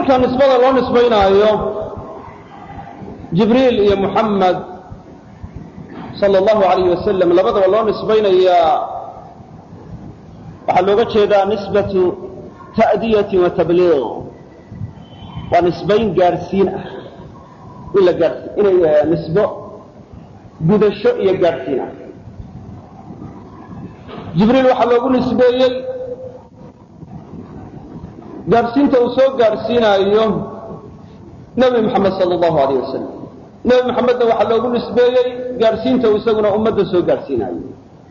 marka nisbada loo nisbaynaayo jibriil iyo muxamed sala allahu alayh wasalam labadaba loo nisbaynayaa waxaa looga jeedaa nisbatu ta'diyatin wa tabliiq waa nisbayn gaadhsiin ah in la gaadhsi inay nisbo gudasho iyo gaadhsiin ah jibriil waxaa loogu nisbeeyey gaadhsiinta uu soo gaadhsiinaayo nebi moxamed sala allahu alayh wasalam nebi moxamedna waxaa loogu nisbeeyey gaadhsiinta uu isaguna ummadda soo gaadhsiinaayo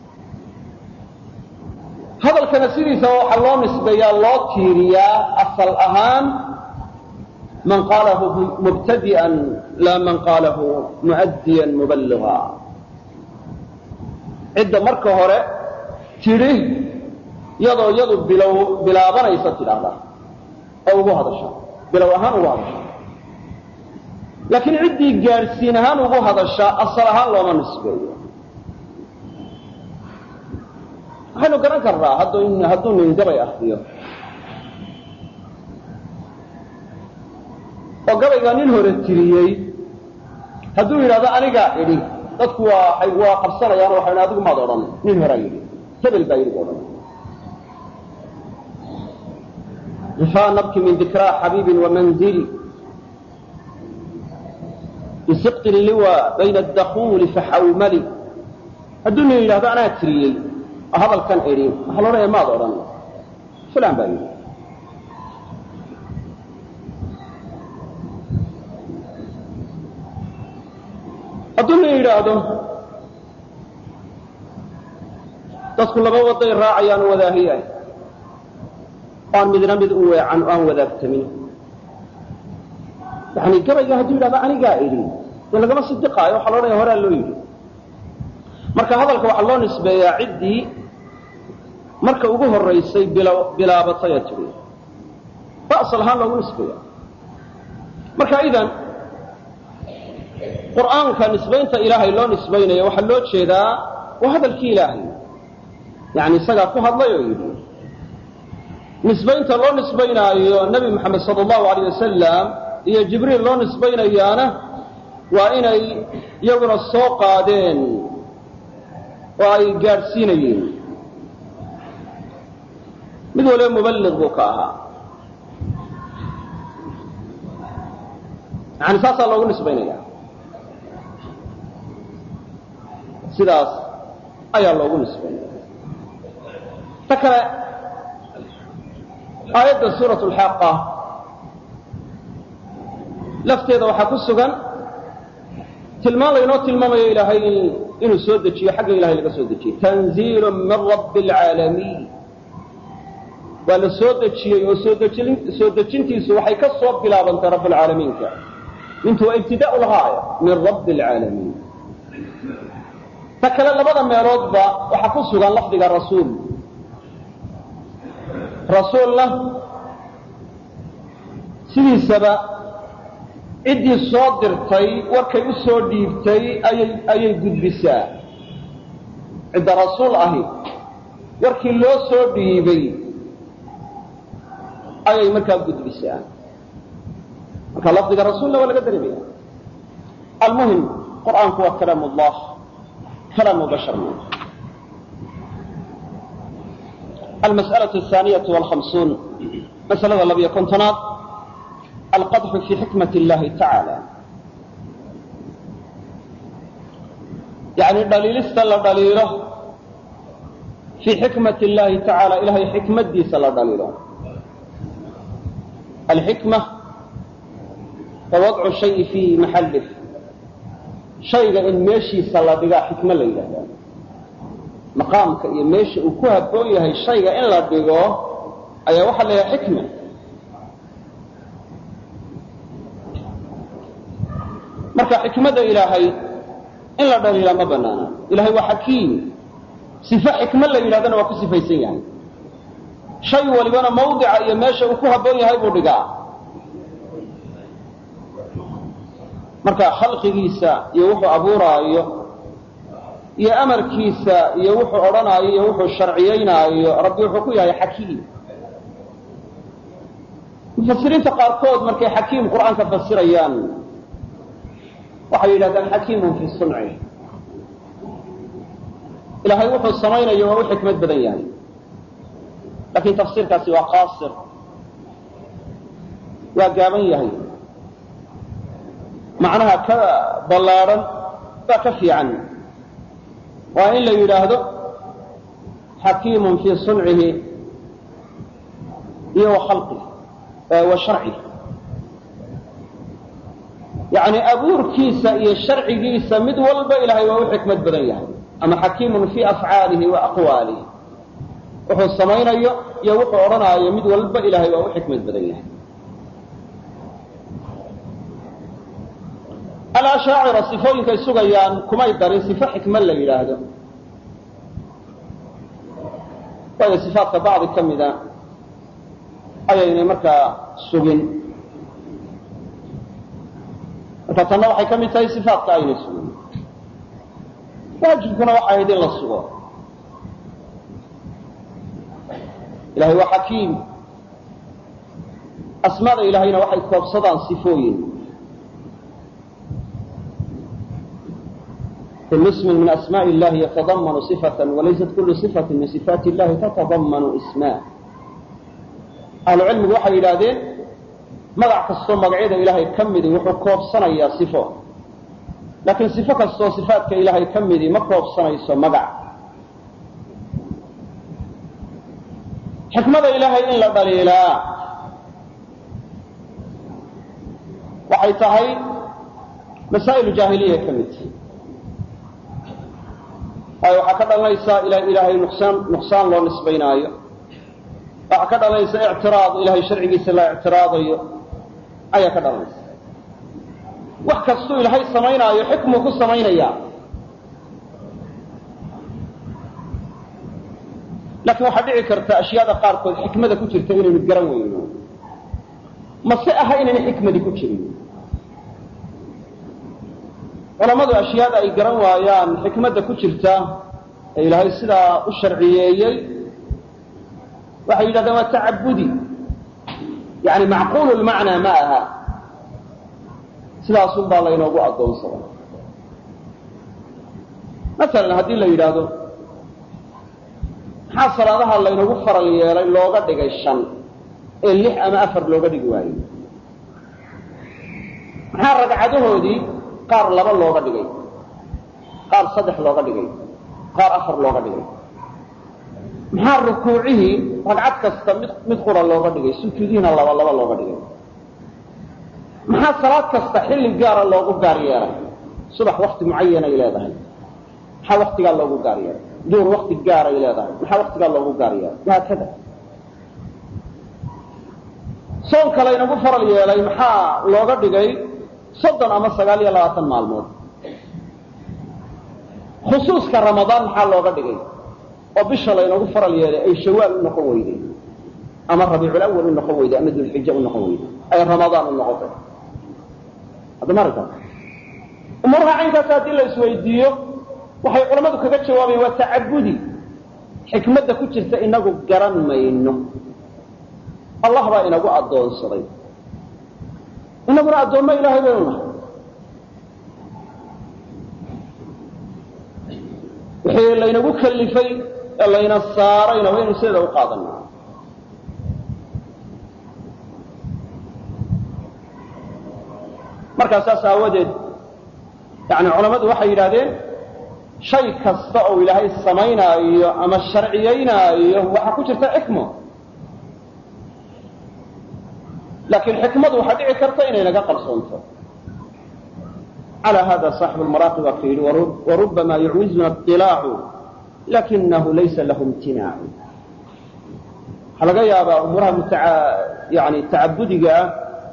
hadalkana sidiisaba waxaa loo nisbeeyaa loo tiiriyaa asal ahaan man qaalahu mubtadi'an laa man qaalahu mu'addiyan muballiga cidda marka hore tidhi yadoo yadu bilow bilaabanaysa tidhaahda oo ugu hadasha bilow ahaan ugu hadasha laakiin ciddii gaadhsiin ahaan ugu hadasha asal ahaan looma nisbeeyo waxaynu garan karnaa hadduu nin gabay akriyo oo gabaygaa nin hore tiriyey hadduu yidhahdo anigaa idhi dadku waa waa qabsanayaan waxay adigu maad odhan nin horaa yidhi hebel baa yidhi odhan rifaa nabki min dikraa xabiibin wamanzili bisiqti liwa bayna addakuuli faxawmali hadduu nin yidhahdo anaa tiriyey oo hadalkan idhi waxaa la odhanaya maad odhan fulan baa yidhi hadduu nin yidhaahdo dadku laba waday raacayaan u wadaahiyahay oo aan midna mid u weecan oo aan wadaagtamin yani gabayga hadduu yidhahdo anigaa idhi dee lagama sidiqaayo waxaa la odhanaya horaa loo yidhi marka hadalka waxaa loo nisbeeyaa ciddii marka ugu horaysay bilaabatay ee tidhi ba asal ahaan loogu nisbeeya marka idan qur'aanka nisbaynta ilaahay loo nisbaynayo waxaa loo jeedaa waa hadalkii ilaahay yani isagaa ku hadlay oo yidhi nisbaynta loo nisbaynaayo nebi moxamed sala allahu alayh wasalam iyo jibriil loo nisbaynayaana waa inay iyaguna soo qaadeen oo ay gaadhsiinayeen mid waliba muballiq buu ka ahaa yani saasaa loogu nisbaynaya sidaas ayaa loogu nisbaynaya ta kale aayadda suurat alxaaqa lafteeda waxaa ku sugan tilmaan laynoo tilmaamayo ilaahay inuu soo dejiyo xagga ilahay laga soo dejiyey tanziilu min rabbi alcaalamiin waa la soo dejiyey oo soo dejintiisu waxay ka soo bilaabantay rabb alcaalamiinka mintu waa ibtidaau lgaaya min rabbi alcaalamiin ta kale labada meeloodba waxaa ku sugan lafdiga rasuul rasuulna sidiisaba ciddii soo dirtay warkay u soo dhiibtay ayay ayay gudbisaa cidda rasuul ahi warkii loo soo dhiibay ayay markaa gudbisaa marka lafdiga rasuulna waa laga dareemaya almuhim qur'aanku waa kalaam ullah kalaamu bashar ma almas'alaة الثaaniyaة والhamsuun masalada labiyo kontonaad alqadxu fi xikmat اllahi tacaala yani dhaliilista la dhaliilo fii xikmat اllahi tacaala ilahay xikmaddiisa la dhaliilo alxikma wa wadcu shayi fii maxalih shayga in meeshiisa la dhigaa xikmo la yidhahda maqaamka iyo meesha uu ku habboon yahay shayga in la dhigo ayaa waxaa la yidhaha xikma marka xikmadda ilaahay in la dhaliilaa ma banaana ilahay waa xakiim sifo xikmo la yidhahdana waa ku sifaysan yahay shay walibana mawdica iyo meesha uu ku habboon yahay buu dhigaa marka khalqigiisa iyo wuxuu abuuraayo iyo amarkiisa iyo wuxuu odhanaayo iyo wuxuu sharciyaynaayo rabbi wuxuu ku yahay xakiim mufasiriinta qaarkood markay xakiim qur'aanka fasirayaan waxay yidhahdaan xakiimun fii sunci ilaahay wuxuu samaynayo waa u xikmad badan yahay laakiin tafsiirkaasi waa qaasir waa gaaban yahay macnaha ka ballaadhan baa ka fiican waa in la yidhaahdo xakiimun fii suncihi iyo wa khalqih wa sharcih yacni abuurkiisa iyo sharcigiisa mid walba ilaahay waa u xikmad badan yahay ama xakiimun fii afcaalihi wa aqwaalihi wuxuu samaynayo iyo wuxuu odhanaayo mid walba ilaahay waa u xikmad badan yahay alashaacira sifooyinkay sugayaan kumay darin sifo xikmad la yidhaahdo waayo sifaatka bacdi ka mida ayaynay markaa sugin marka tanna waxay ka mid tahay sifaatka aynay sugin waajibkuna waxay ahayd in la sugo ilahay waa xakiim asmaada ilahayna waxay koobsadaan sifooyin kul ismi min asmaء اllahi yatadamanu صifaة walaysat kulu صifaة min صifaati اllahi tatadamanu isma ahlucilmigu waxay yidhaahdeen magac kastoo magacyada ilaahay ka midi wuxuu koobsanayaa sifo laakiin sifo kastoo sifaatka ilaahay ka midi ma koobsanayso magac xikmada ilaahay in la dhaliilaa waxay tahay masaa'ilu jaahiliya ka mid waayo waxaa ka dhalanaysaa ilaahay nuqsaan nuqsaan loo nisbaynaayo waxaa ka dhalanaysa ictiraad ilahay sharcigiisa la ictiraadayo ayaa ka dhalanaysa wax kastuu ilaahay samaynaayo xikmuu ku samaynayaa laakiin waxaa dhici karta ashyaada qaarkood xikmada ku jirta inaynu garan weyno mase aha inayna xikmadi ku jirin culammadu ashyaada ay garan waayaan xikmadda ku jirta ee ilaahay sidaa u sharciyeeyey waxay yidhahdeen waa tacabudi yani macquulu lmacnaa ma aha sidaasun baa laynoogu addoonsaday masalan haddii la yidhaahdo maxaa salaadaha laynagu faral yeelay looga dhigay shan ee lix ama afar looga dhigi waayo maxaa ragcadahoodii qaar laba looga dhigay qaar saddex looga dhigay qaar afar looga dhigay maxaa rukuucihii ragcad kasta mid mid qura looga dhigay sujuudihiina laba laba looga dhigay maxaa salaad kasta xilli gaara loogu gaar yeelay subax wakti mucayanay leedahay maxaa waktigaa loogu gaar yeelay duur wakti gaaray leedahay maxaa waktigaa loogu gaar yeelay wahaakada soonka laynagu faral yeelay maxaa looga dhigay soddon ama sagaal iyo labaatan maalmood khusuuska ramadaan maxaa looga dhigay oo bisha laynagu faral yeelay ay shawaal u noqon weyday ama rabiiculawal u noqon weyday ama dulxija u noqon weyday ay ramadaan u noqotay hadda ma aragtaa umuuraha caynkaas haddii la isweydiiyo waxay culammadu kaga jawaabayan waa tacabudi xikmadda ku jirta inagu garan mayno allah baa inagu addoonsaday inaguna addoommo ilaahay baynu nahay wixii laynagu kalifay ee layna saarayna waynu sideeda u qaadanaa markaa saas aawadeed yani culammadu waxay yidhahdeen shay kasta oo ilaahay samaynaayo ama sharciyaynaayo waxaa ku jirta xikmo laakiin xikmadu waxaa dhici karta inay naga qarsoonto calى hada صaaxibu lmaraaqi waa ka yidhi warubama yucwizuna اطilaacu lakinahu laysa lahu imtinaacu waxaa laga yaabaa umuuraha muta yani tacabudiga ah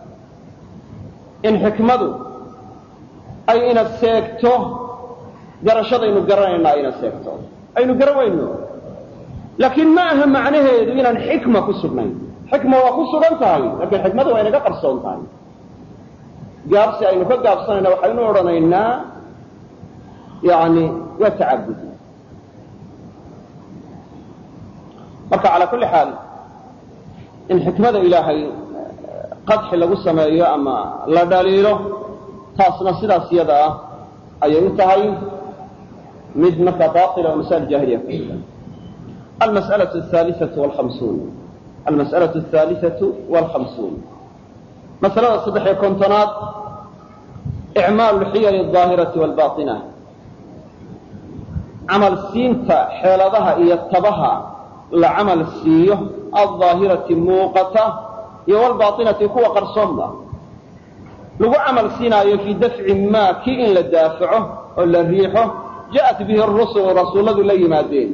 in xikmadu ay ina seegto garashadaynu garanayna ayna seegto aynu garan weyno laakiin ma aha macnaheedu inaan xikma ku sugnayn xikma waa ku sugan tahay laakiin xikmadu waa inaga qarsoon tahay gaabsi aynu ka gaabsanayna waxaynu odhanaynaa yani waa tacabudi marka calaa kulli xaal in xikmada ilaahay qadxi lagu sameeyo ama la dhaliilo taasna sidaas yada ah ayay u tahay mid markaa baila oo masaa'il jaahiliya ku mida almas'alaة الثaaliثaةu والhamsuun almas'alaة الثaaliثaةu والhamsuun masalada saddex iyo kontonaad icmaalu اlxiyal الظaahiraةi والbaطinة camal siinta xeeladaha iyo tabaha la camal siiyo alظaahirati muuqata iyo wlbaainati kuwa qarsoonba lagu camal siinaayo fii dafci maa kii in la daafaco oo la riixo ja'at bihi rusulu rasuulladu la yimaadeen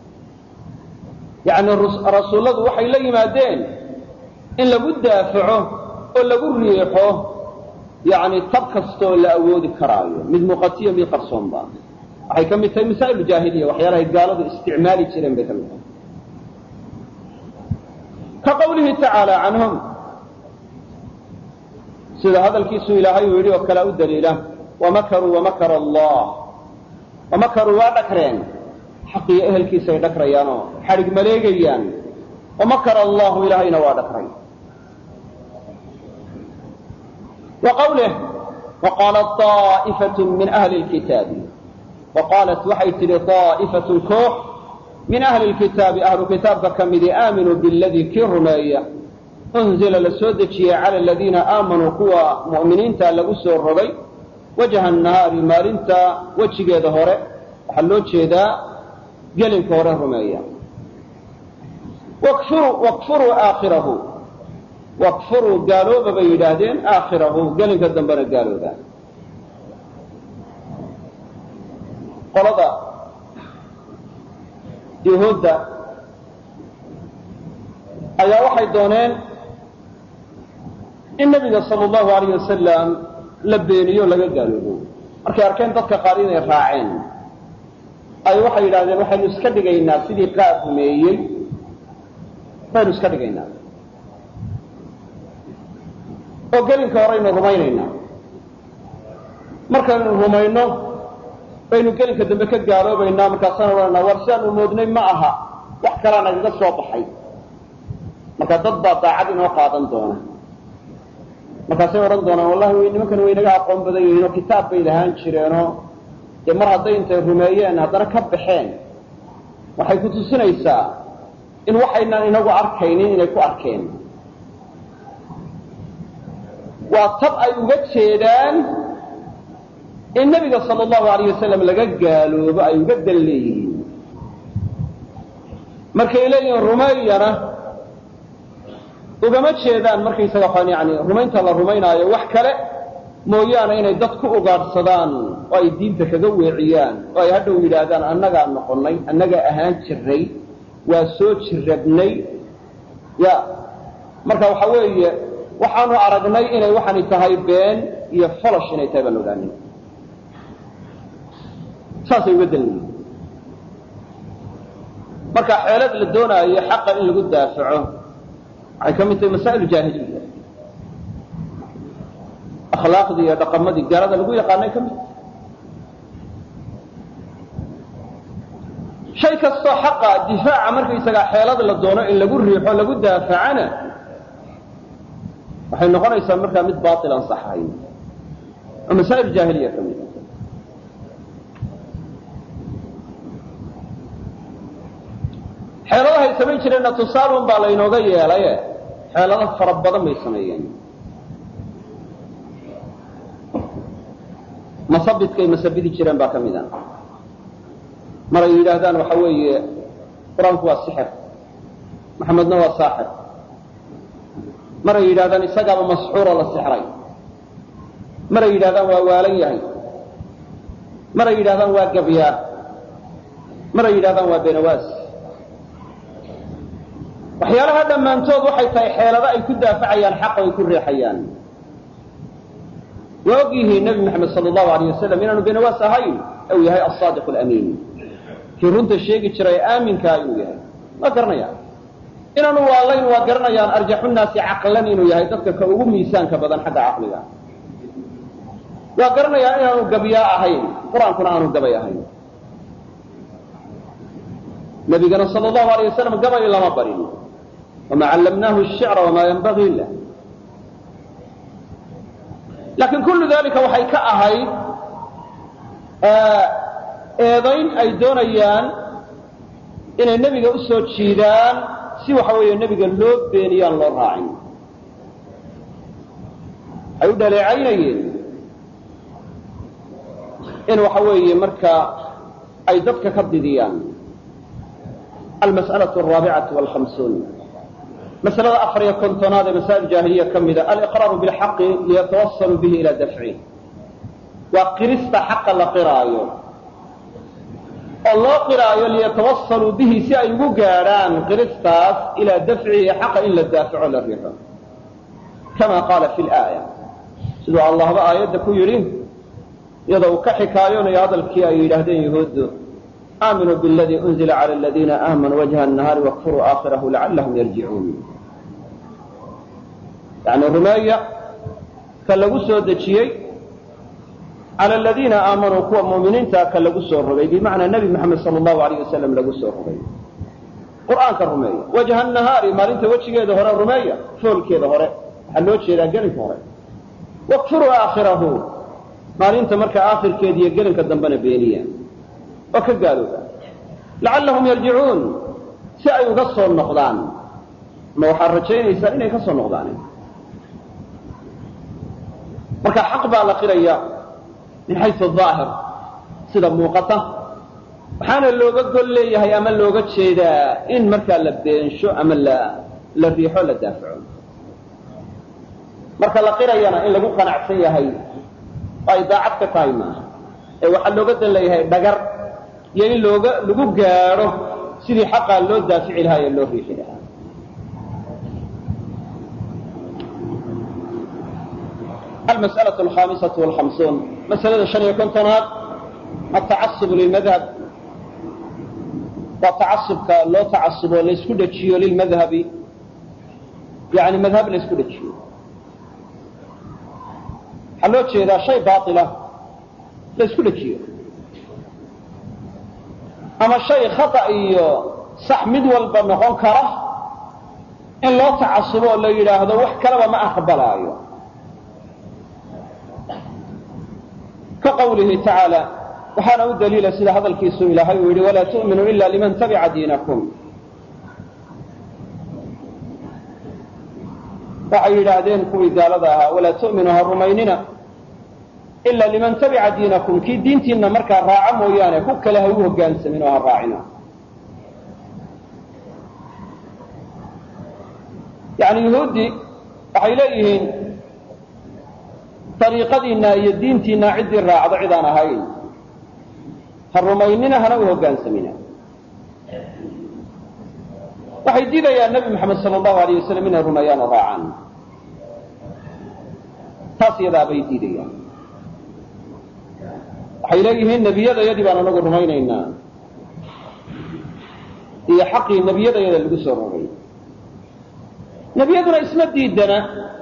yacni rasuulladu waxay la yimaadeen in lagu daafaco oo lagu riixo yani tab kastaoo la awoodi karaayo mid muuqatiyo mid qarsoonba waxay ka mid tahay masaa'il jaahiliya waxyaalahay gaaladu isticmaali jireen bay ka mid tahay ka qawlihi tacaala canhum sida hadalkiisu ilaahay uu yidhi oo kale u daliila wamakaruu wamakara allah wamakaruu waa dhakreen xaqiyo ehelkiisay dhakrayaan oo xadhig maleegayaan wamakara allahu ilaahayna waa dhakray wa qawlih waqaalat طaa'ifat min ahli lkitaabi waqaalat waxay tidhi طaa'ifatun koox min ahli lkitaabi ahlu kitaabka ka midi aaminuu biladii kii rumeeya unzila la soo dejiyey cala aladiina aamanuu kuwa mu'miniinta lagu soo rogay wajha nahaari maalinta wejigeeda hore waxaa loo jeedaa gelinka hore rumeeya wakfuruu aakhirahu wakfuruu gaalooba bay yidhaahdeen aakhirahu gelinka dambena gaalooba qolada yahuudda ayaa waxay dooneen in nabiga sala allahu alayh wasalam la beeniyo laga gaaloobo markay arkeen dadka qaar inay raaceen ay waxay yidhahdeen waxaynu iska dhigaynaa sidii qaar rumeeyey baynu iska dhigaynaa oo gelinka horeynu rumaynaynaa markaynu rumayno baynu gelinka dambe ka gaaloobaynaa markaasaan odhanaa war sidaanu moodnay ma aha wax kalaa nagaga soo baxay marka dad baa daacad inoo qaadan doona markaasay odhan doonaan wallahi nimankan way naga aqoon badan yihiin oo kitaab bay lahaan jireenoo dee mar hadday intay rumeeyeen haddana ka baxeen waxay ku tusinaysaa in waxaynaan inagu arkaynin inay ku arkeen waa tab ay uga jeedaan in nebiga sala allahu alayh wasalam laga gaaloobo ay uga dan leeyihiin markay leeyihiin rumeeyana ugama jeedaan markaysaga waxaan yani rumaynta la rumaynaayo wax kale mooyaane inay dad ku ugaadhsadaan oo ay diinta kaga weeciyaan oo ay hadhow yidhaahdaan annagaa noqonnay annagaa ahaan jiray waa soo jirrabnay ya marka waxa weeye waxaanu aragnay inay waxani tahay been iyo folosh inay tahay baan ogaanin saasay uga danleyihin marka xeelad la doonaayo xaqa in lagu daafaco waxay ka mid tahay masaa'il jaahiliya akhlaaqdii iyo dhaqamadii gaalada lagu yaqaanay ka mid shay kastoo xaqa difaaca markaysagaa xeelad la doono in lagu riixo lagu daafacana waxay noqonaysaa markaa mid baail aan saxahayn oo masaa'il jaahiliya ka mid xeeladahay samayn jireenna tusaalun baa laynooga yeelaye xeelado fara badan bay sameeyeen masabidkay masabidi jireen baa ka mid a mar ay yidhaahdaan waxa weeye qur-aanku waa sixir maxamedna waa saaxir mar ay yidhahdaan isagaaba masxuuroo la sixray mar ay yidhahdaan waa waalan yahay mar ay yidhahdaan waa gabyaa mar ay yidhahdaan waa benawaas waxyaalaha dhammaantood waxay tahay xeelado ay ku daafacayaan xaqa ay ku riixayaan waa og yihiin nebi moxamed sala allahu alayh wasalam inaanu benawaas ahayn u yahay asaadiq alamiin kii runta sheegi jiray aaminkaa inuu yahay waa garanayaan inaanu waalayn waa garanayaan arjaxunaasi caqlan inuu yahay dadka ka ugu miisaanka badan xagga caqliga waa garanayaan inaanu gabyaa ahayn qur-aankuna aanu gabay ahayn nabigana sal allahu alayh wasalam gabay lama barin wamaa callamnaahu shicra wamaa yanbagii lah laakiin kullu dalika waxay ka ahayd eedayn ay doonayaan inay nebiga u soo jiidaan si waxa weeye nebiga loo beeniyaan loo raacin ay u dhaleecaynayeen in waxa weeye marka ay dadka ka didiyaan almas'alaة الraabicatu wاlhamsuun masalada afar iyo kontonaad ee masaa'il jaahiliya ka mida aliqraaru bilxaqi liyatawasaluu bihi ila dafci waa qirista xaqa la qiraayo oo loo qiraayo liyatawasaluu bihi si ay ugu gaadhaan qiristaas ilaa dafcihi xaqa in la daafaco la riixo kama qaala fi laaya siduu allahba aayadda ku yidhi iyadoo uu ka xikaayoonayo hadalkii ay yidhaahdeen yahuuddu aaminuu biladii unzila cala aladiina aamanuu wajha annahaari wakfuruu aakhirahu lacallahum yarjicuun yani rumeeya ka lagu soo dejiyey cala aladiina aamanuu kuwa mu'miniinta ka lagu soo rogay bimacnaa nebi moxamed sala allahu alayh wasalam lagu soo rogay qur'aanka rumeeya wajha annahaari maalinta wejigeeda hore rumeeya foolkeeda hore waxaa loo jeedaa gelinka hore wakfuruu aakhirahu maalinta markaa aakhirkeeda iyo gelinka dambena beeniya oo ka gaalooba lacallahum yarjicuun si ay uga soo noqdaan ma waxaad rajaynaysaan inay ka soo noqdaan marka xaq baa la qiraya min xaysu aahir sida muuqata waxaana looga gol leeyahay ama looga jeedaa in markaa la beensho ama la la riixo la daafaco marka la qirayana in lagu qanacsan yahay oo ay daacad ka tahay maaha ee waxaa looga dan leeyahay dhagar iyo in looga lagu gaadho sidii xaqaa loo daafici lahaa ee loo riixi lahaa almas'alaة alkhamisaة wاlhamsuun masalada shan iyo kontonaad atacasub lilmadhab waa tacasubka loo tacasubo laysku dhejiyo lilmadhabi yani madhab laysku dhejiyo waxaa loo jeedaa shay baila laysku dhejiyo ama shay khata iyo sax mid walba noqon kara in loo tacasubo oo la yidhaahdo wax kalaba ma aqbalaayo ka qawlihi tacaala waxaana u daliila sida hadalkiisu ilaahay uu yidhi walaa tu'minuu ila liman tabica diinakum waxay yidhaahdeen kuwii gaalada ahaa walaa tu'minuu ha rumaynina ila liman tabica diinakum kii diintiinna markaa raaca mooyaane ku kale ha u hoggaansamin oo ha raacina yani yuhuuddii waxay leeyihiin dariiqadiinna iyo diintiinna ciddii raacdo cid aan ahayn ha rumaynina hana u hoggaansamina waxay diidayaan nebi moxamed sala allahu alayh wasalam inay rumeeyaan oo raacaan taas iyadaa bay diidayaan waxay leeyihiin nebiyadayadii baan anagu rumaynaynaa iyo xaqii nebiyadayada lagu soo rogay nebiyaduna isma diidana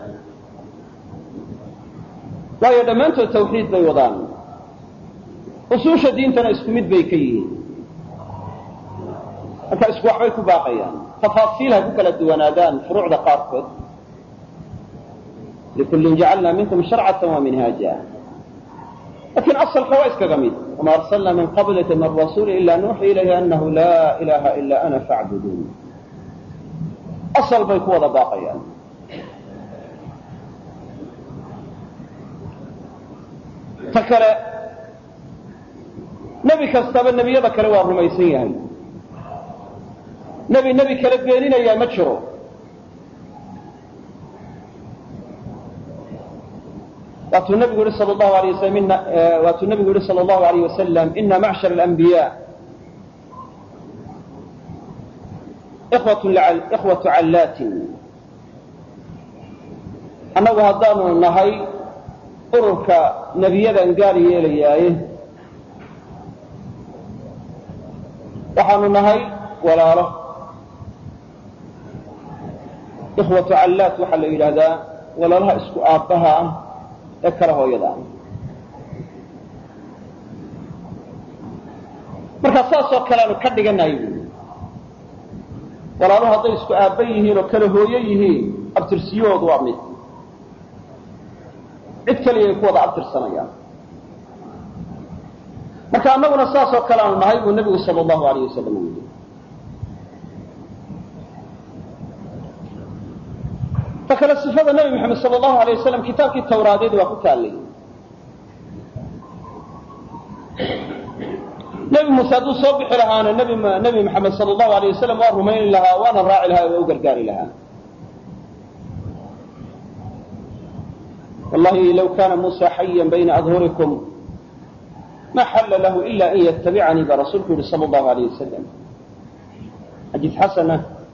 waayo dhammaantood tawxiid bay wadaan usuusha diintana isku mid bay ka yihiin marka isku waxbay ku baaqayaan tafaasiil ha ku kala duwanaadaan furuucda qaarkood likullin jacalna minkum sharcata wa minhaaja lakin asalka waa iskaga mid wama arsalna min qablika min rasuuli ila nuuxi ilayhi anahu laa ilaha ila ana facbuduun asal bay ku wada baaqayaan ta kale nebi kastaba nebiyada kale waa rumaysan yahay nebi nebi kale beeninayaa ma jiro waatuu nabigu yihi sal lahu alay waslam ina waatuu nabigu yihi sala allahu alayh wasalam ina macshar alanbiya ikhwatu callaatin annagu haddaanu nahay ururka nebiyadan gaar yeelayaaye waxaanu nahay walaalo ikhwatu callaat waxaa la yidhaahdaa walaalaha isku aabbaha ah ee kala hooyada ah marka saasoo kale aanu ka dhiganahay buui walaaluhu hadday isku aabba yihiin oo kala hooyo yihiin abtirsiyahoodu waa mid cid keliyay ku wada abtirsanayaan marka annaguna saas oo kale aanu nahay buu nebigu sala allahu alayh wasalam u yidhi ta kale sifada nebi moxamed sala allahu alay wasalam kitaabkii tawraadeed waa ku taallay nebi muuse hadduu soo bixi lahaana nbi nebi moxamed sala allahu alayh wasalam waa rumayni lahaa waana raaci lahaa waa u gargaari lahaa wallahi low kana muusa xayan bayna adhurikum ma xalla lahu ila an yatabicanii baa rasuulku yihi sala allahu alayh wasalam xadiis xasana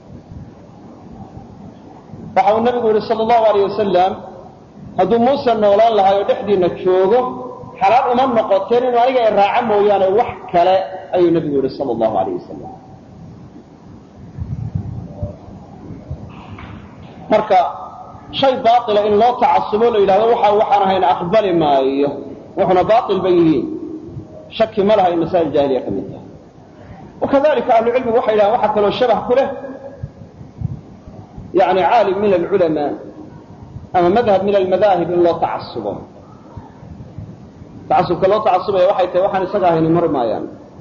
waxa uu nabigu yihi sala allahu alayh wasalam hadduu muuse noolaan lahay oo dhexdiina joogo xalaal uma noqoteen inuu aniga i raaco mooyaane wax kale ayuu nebigu yihi sala allahu alayh wasalam marka shay baila in loo tacasubo la yidhahdo waxa waxaan ahayna aqbali maayo wuxuna bail ba yihiin shaki ma laha in masaa'il jaahiliya ka mid tahay wakadalika ahlucilmigu waxay yidhahdeen waxaa kaloo shabah ku leh yani caalim min alculamaa ama madhab min almadaahib in loo tacasubo tacasubka loo tacasubaya waxay tahay waxaan isaga ahayni mari maayaan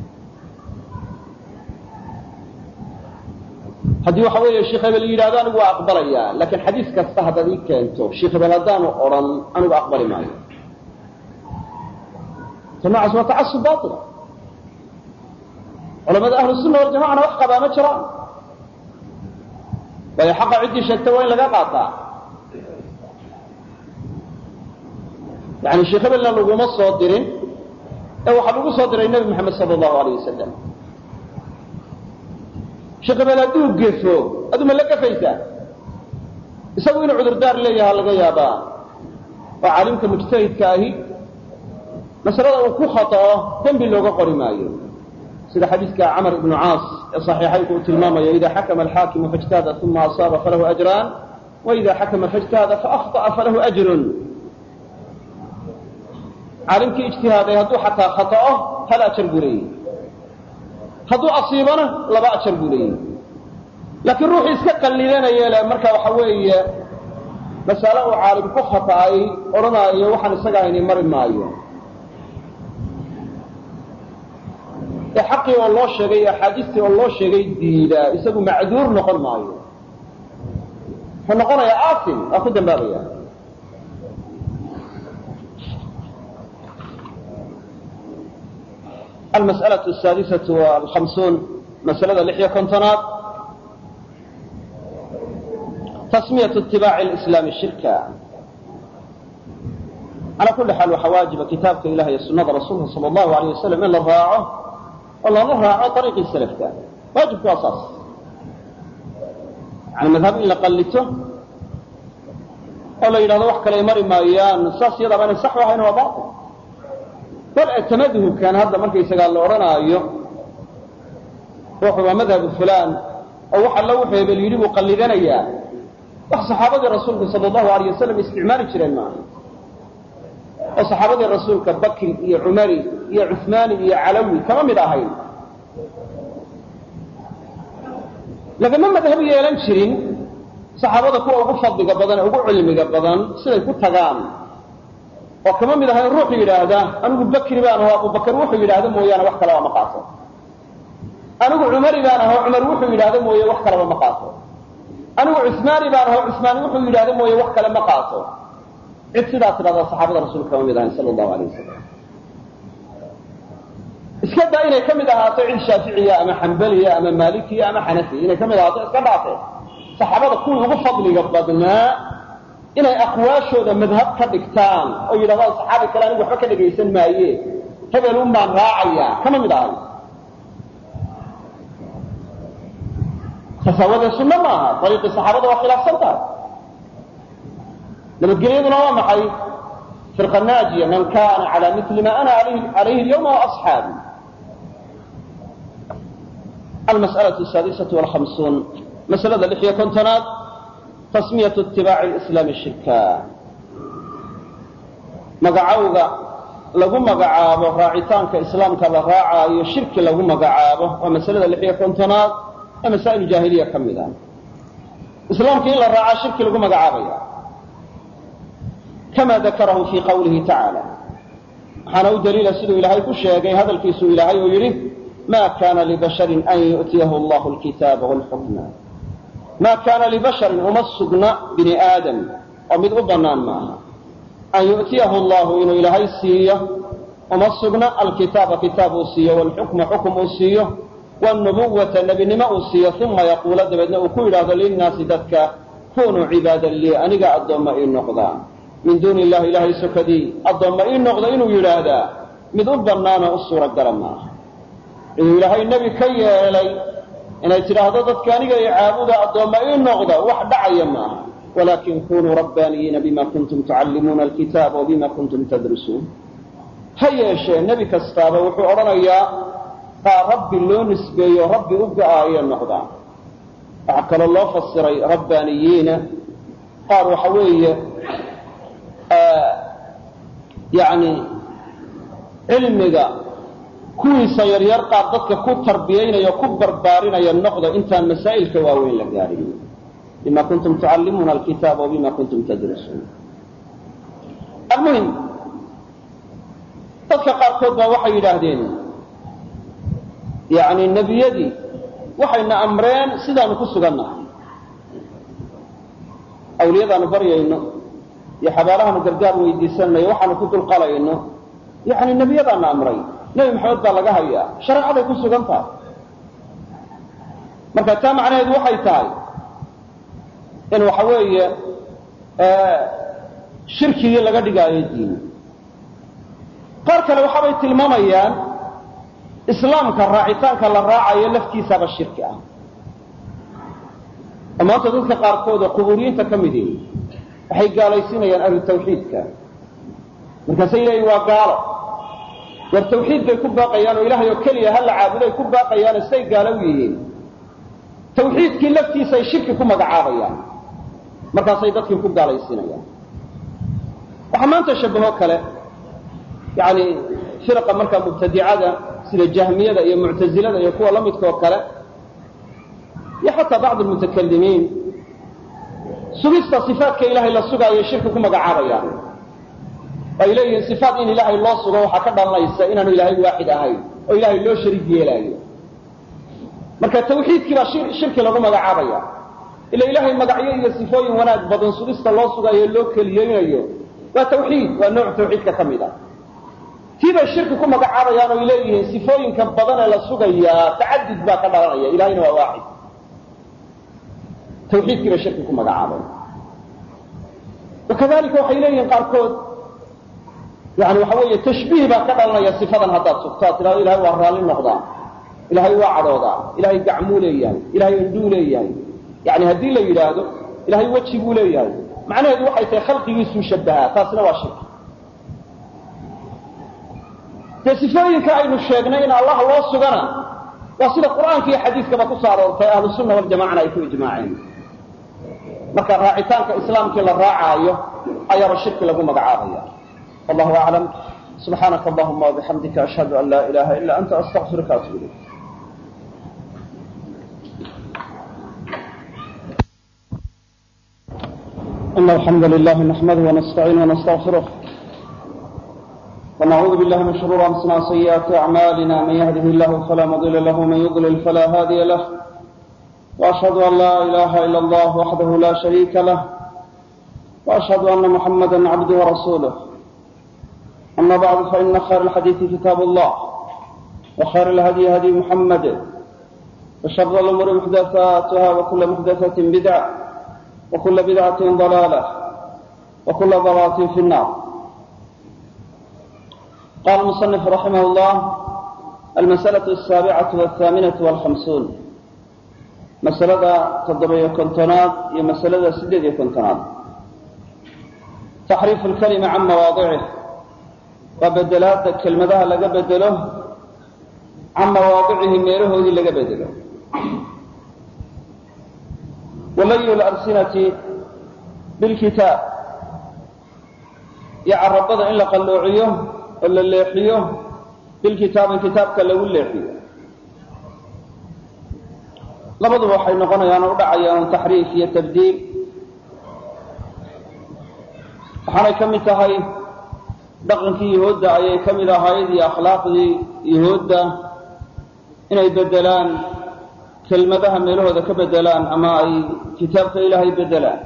haddii waxa weeye sheekh hebel yidhahdo anigu waa aqbalayaa laakiin xadiis kasta haddaad ii keento sheekh hebel haddaanu odhan anigu aqbali maayo ta noocaas waa tacasub baila culamada ahlu sunna waljamacana wax qabaa ma jiraan waayo xaqa ciddii sheegta waa in laga qaataa yani sheekh hebelna laguma soo dirin ee waxaa lagu soo diray nebi moxamed sala allahu alayh wasalam sheekh hebel hadduu gefo aduma la gafaysaa isagu inuu cudurdaar leeyaha laga yaabaa oo caalimka mujtahidka ahi masalada uu ku khata'o dembi looga qori maayo sida xadiiska camar ibnu caas ee saxiixaynku uu tilmaamayo ida xakama alxaakimu faijtahada uma asaaba falahu ajraan waida xakama faijtahada faahطa'a falahu ajrun caalimkii ijtihaaday hadduu xataa khata'o hal ajar buu leeyahy hadduu asiibana laba ajar buu leeyahy laakiin ruuxii iska qallidanaya le marka waxa weeye masale uu caalim ku khata'ay odhanaayo waxaan isaga hayni mari maayo ee xaqii oo loo sheegay iyo axaadiistii oo loo sheegay diidaa isagu macduur noqon maayo wuxuu noqonayaa aasim waa ku dambaabaya almas'alaة asaadisatu alhamsuun masalada lix iyo kontonaad tasmiyatu itibaaci lislaami shirka calaa kulli xaal waxaa waajiba kitaabka ilaah iyo sunada rasuulka sala allahu alayh wasalam in la raaco oo lala raaco ariiqii salafka waajibku waa saas yani madhab in la qallito oo la yidhahdo wax kale ay mari maayaan saas iyadaaba inay sax ahayn waa bail bal tamaduhubkan hadda markaysagaa la odhanaayo ruuxu waa madhabu fulaan oo wax alla wuxuu hebel yidhi buu qallidanayaa wax saxaabadii rasuulka sala allahu alayh wasalam isticmaali jireen maaha oo saxaabadii rasuulka bakri iyo cumari iyo cuhmaani iyo calawi kama mid ahayn lagama madhab yeelan jirin saxaabada kuwa ugu fadliga badan ee ugu cilmiga badan siday ku tagaan oo kama mid ahayn ruuxu yidhaahda anigu bakri baan aho abubakar wuxuu yidhaahda mooyaane wax kaleba ma qaato anigu cumari baan aho cumar wuxuu yidhaahda mooye wax kaleba ma qaato anigu cusmaani baan aho cusmaani wuxuu yidhaahda mooye wax kale ma qaato cid sidaa tidhahdaa saxaabada rasuulka kama mid ahayn sala allahu alayh wasalam iska daa inay ka mid ahaato cid shaaficiya ama xambaliya ama maalikiya ama xanafiya inay ka mid ahaato iska dhaafee saxaabada kuwii ugu fadliga badnaa inay aqwaashooda madhab ka dhigtaan oo yidhahdaan saxaabi kale anigu waxba ka dhegaysan maaye hebel un baan raacayaa kama mid ahay tasaawadee sunno maaha ariiqii saxaabada waa khilaafsan tahay nabadgelyaduna waa maxay firqa naajiya man kana cala mili ma ana calayhi alyawma waasxaabi almas'alaة asaadisatu walhamsuun masalada lix iyo kontonaad tasmiyatu itibaaci lislaami shirka magacowga lagu magacaabo raacitaanka islaamka la raacaayo shirki lagu magacaabo waa masalada lix iyo kontonaad ee masaa'il jaahiliya ka mid ah islaamka in la raacaa shirki lagu magacaabaya kama dakarahu fii qawlihi tacaala waxaana u daliila siduu ilaahay ku sheegay hadalkiisuu ilaahay uu yidhi ma kana libasharin an yu'tiyahu allahu alkitaaba walxukma ma kana libasharin uma sugna bini aadam oo mid u bannaan maaha an yu'tiyahu allahu inuu ilaahay siiyo uma sugna alkitaaba kitaab uu siiyo walxukma xukum uu siiyo wnubuwata nebinimo uu siiyo uma yaquula dabeedna uu ku yidhaahdo linnaasi dadka kunuu cibaadan lii aniga addoomma ii noqdaa min duuni illahi ilaahay sokadii addoomma ii noqda inuu yidhaahdaa mid u bannaanoo u suuragala maaha inuu ilaahay nebi ka yeelay inay tidhaahdo dadka aniga i caabuda addoomma ii noqda wax dhacaya maaha walaakin kunuu rabbaaniyiina bima kuntum tucallimuuna alkitaaba wabima kuntum tadrusuun ha yeeshee nebi kastaaba wuxuu odhanayaa baa rabbi loo nisbeeyo rabbi u go-aayo noqdaa waxaa kaloo loo fasiray rabbaaniyiina qaar waxa weeye yani cilmiga kuwiisa yaryar qaar dadka ku tarbiyaynaya ku barbaarinaya noqda intaan masaa'ilka waaweyn la gaadhin bima kuntum tucallimuuna alkitaaba wabima kuntum tadrusuun almuhim dadka qaarkood baa waxay yidhaahdeen yani nebiyadii waxayna amreen sidaanu ku sugannahay awliyadaanu baryayno iyo xabaalahaanu gargaar weydiisanayno waxaanu ku dulqalayno yani nebiyadaana amray nebi maxamed baa laga hayaa shareecaday ku sugan tahay marka taa macnaheedu waxay tahay in waxa weeye shirkigii laga dhigaayo diin qaar kale waxaabay tilmaamayaan islaamka raacitaanka la raacayo laftiisaba shirki ah oo maanta dadka qaarkood oo qubuuriyiinta ka mid ihi waxay gaalaysiinayaan ahlu tawxiidka markaasay leeyihin waa gaalo war tawxiid bay ku baaqayaan oo ilaahay oo keliya ha la caabuday ku baaqayaano siday gaalo u yihiin tawxiidkii laftiisa ay shirki ku magacaabayaan markaasay dadkii ku gaalaysiinayaan waxaa maanta shabaho kale yani firaqa markaa mubtadicada sida jahmiyada iyo muctazilada iyo kuwa la midka oo kale iyo xataa bacd almutakalimiin sugista sifaatka ilaahay la sugaayo shirki ku magacaabayaan ay leeyihiin sifaat in ilaahay loo sugo waxaa ka dhalanaysa inaanu ilaahay waaxid ahayn oo ilaahay loo shariik yeelaayo marka tawxiidkii baa shirki lagu magacaabaya ila ilaahay magacyo iyo sifooyin wanaag badan sugista loo sugayo loo keliyeynayo waa tawxiid waa nooc tawxiidka ka mid a tii bay shirki ku magacaabayaan oo ay leeyihiin sifooyinka badan ee la sugayaa tacadud baa ka dhalanaya ilahayna waa waaxid tawxiidkii bay shirki ku magacaabay wakadalika waxay leeyihiin qaarkood yani waxa weeye tashbiih baa ka dhalanaya sifadan haddaad sugto ad tidhahdo ilahay waa raalli noqdaa ilahay waa cadhoodaa ilahay gacmuu leeyahay ilahay indhuu leeyahay yani haddii la yidhaahdo ilahay weji buu leeyahay macnaheedu waxay tahay khalqigiisuu shabahaa taasina waa shirki dee sifooyinka aynu sheegnay in allah loo sugana waa sida qur'aanka iyo xadiiskaba ku soo aroortay ahlu sunna waljamacana ay ku ijmaaceen marka raacitaanka islaamkii la raacaayo ayaaba shirki lagu magacaabaya wallahu aclam subxaanaka allahuma wabixamdika ashhadu an laa ilaha ila anta astaqfiruka atub ilayk إن الحمد لله نحمده ونستعينه ونستغفره ونعوذ بالله من شرور أنفسنا وسيئات أعمالنا من يهده الله فلا مضل له ومن يضلل فلا هادي له وأشهد أن لا إله إلا الله وحده لا شريك له وأشهد أن محمدا عبده ورسوله أما بعد فإن خير الحديث كتاب الله وخير الهدي هدي محمد وشر الأمور محدثاتها وكل محدثة بدعة وكل بدعة ضلالة وكل ضلالة في النار قال المصنف رحمه الله المسألة السابعة والثامنة والخمسون مسألة تضبية كنتناد هي مسألة سديد كنتناد تحريف الكلمة عن مواضعه وبدلات كلمة لقى بدله عن مواضعه ميره ذي لقى بدله ولي الألسنة بالكتاب يعرب إن لقلوعيه ولا الليحيه بالكتاب كتابك لو الليحيه labaduba waxay noqonayaan oo u dhacayaan taxriif iyo tabdiil waxaanay ka mid tahay dhaqankii yahuudda ayay ka mid ahayd iyo akhlaaqdii yahuudda inay bedelaan kelmadaha meelahooda ka bedelaan ama ay kitaabka ilaahay bedelaan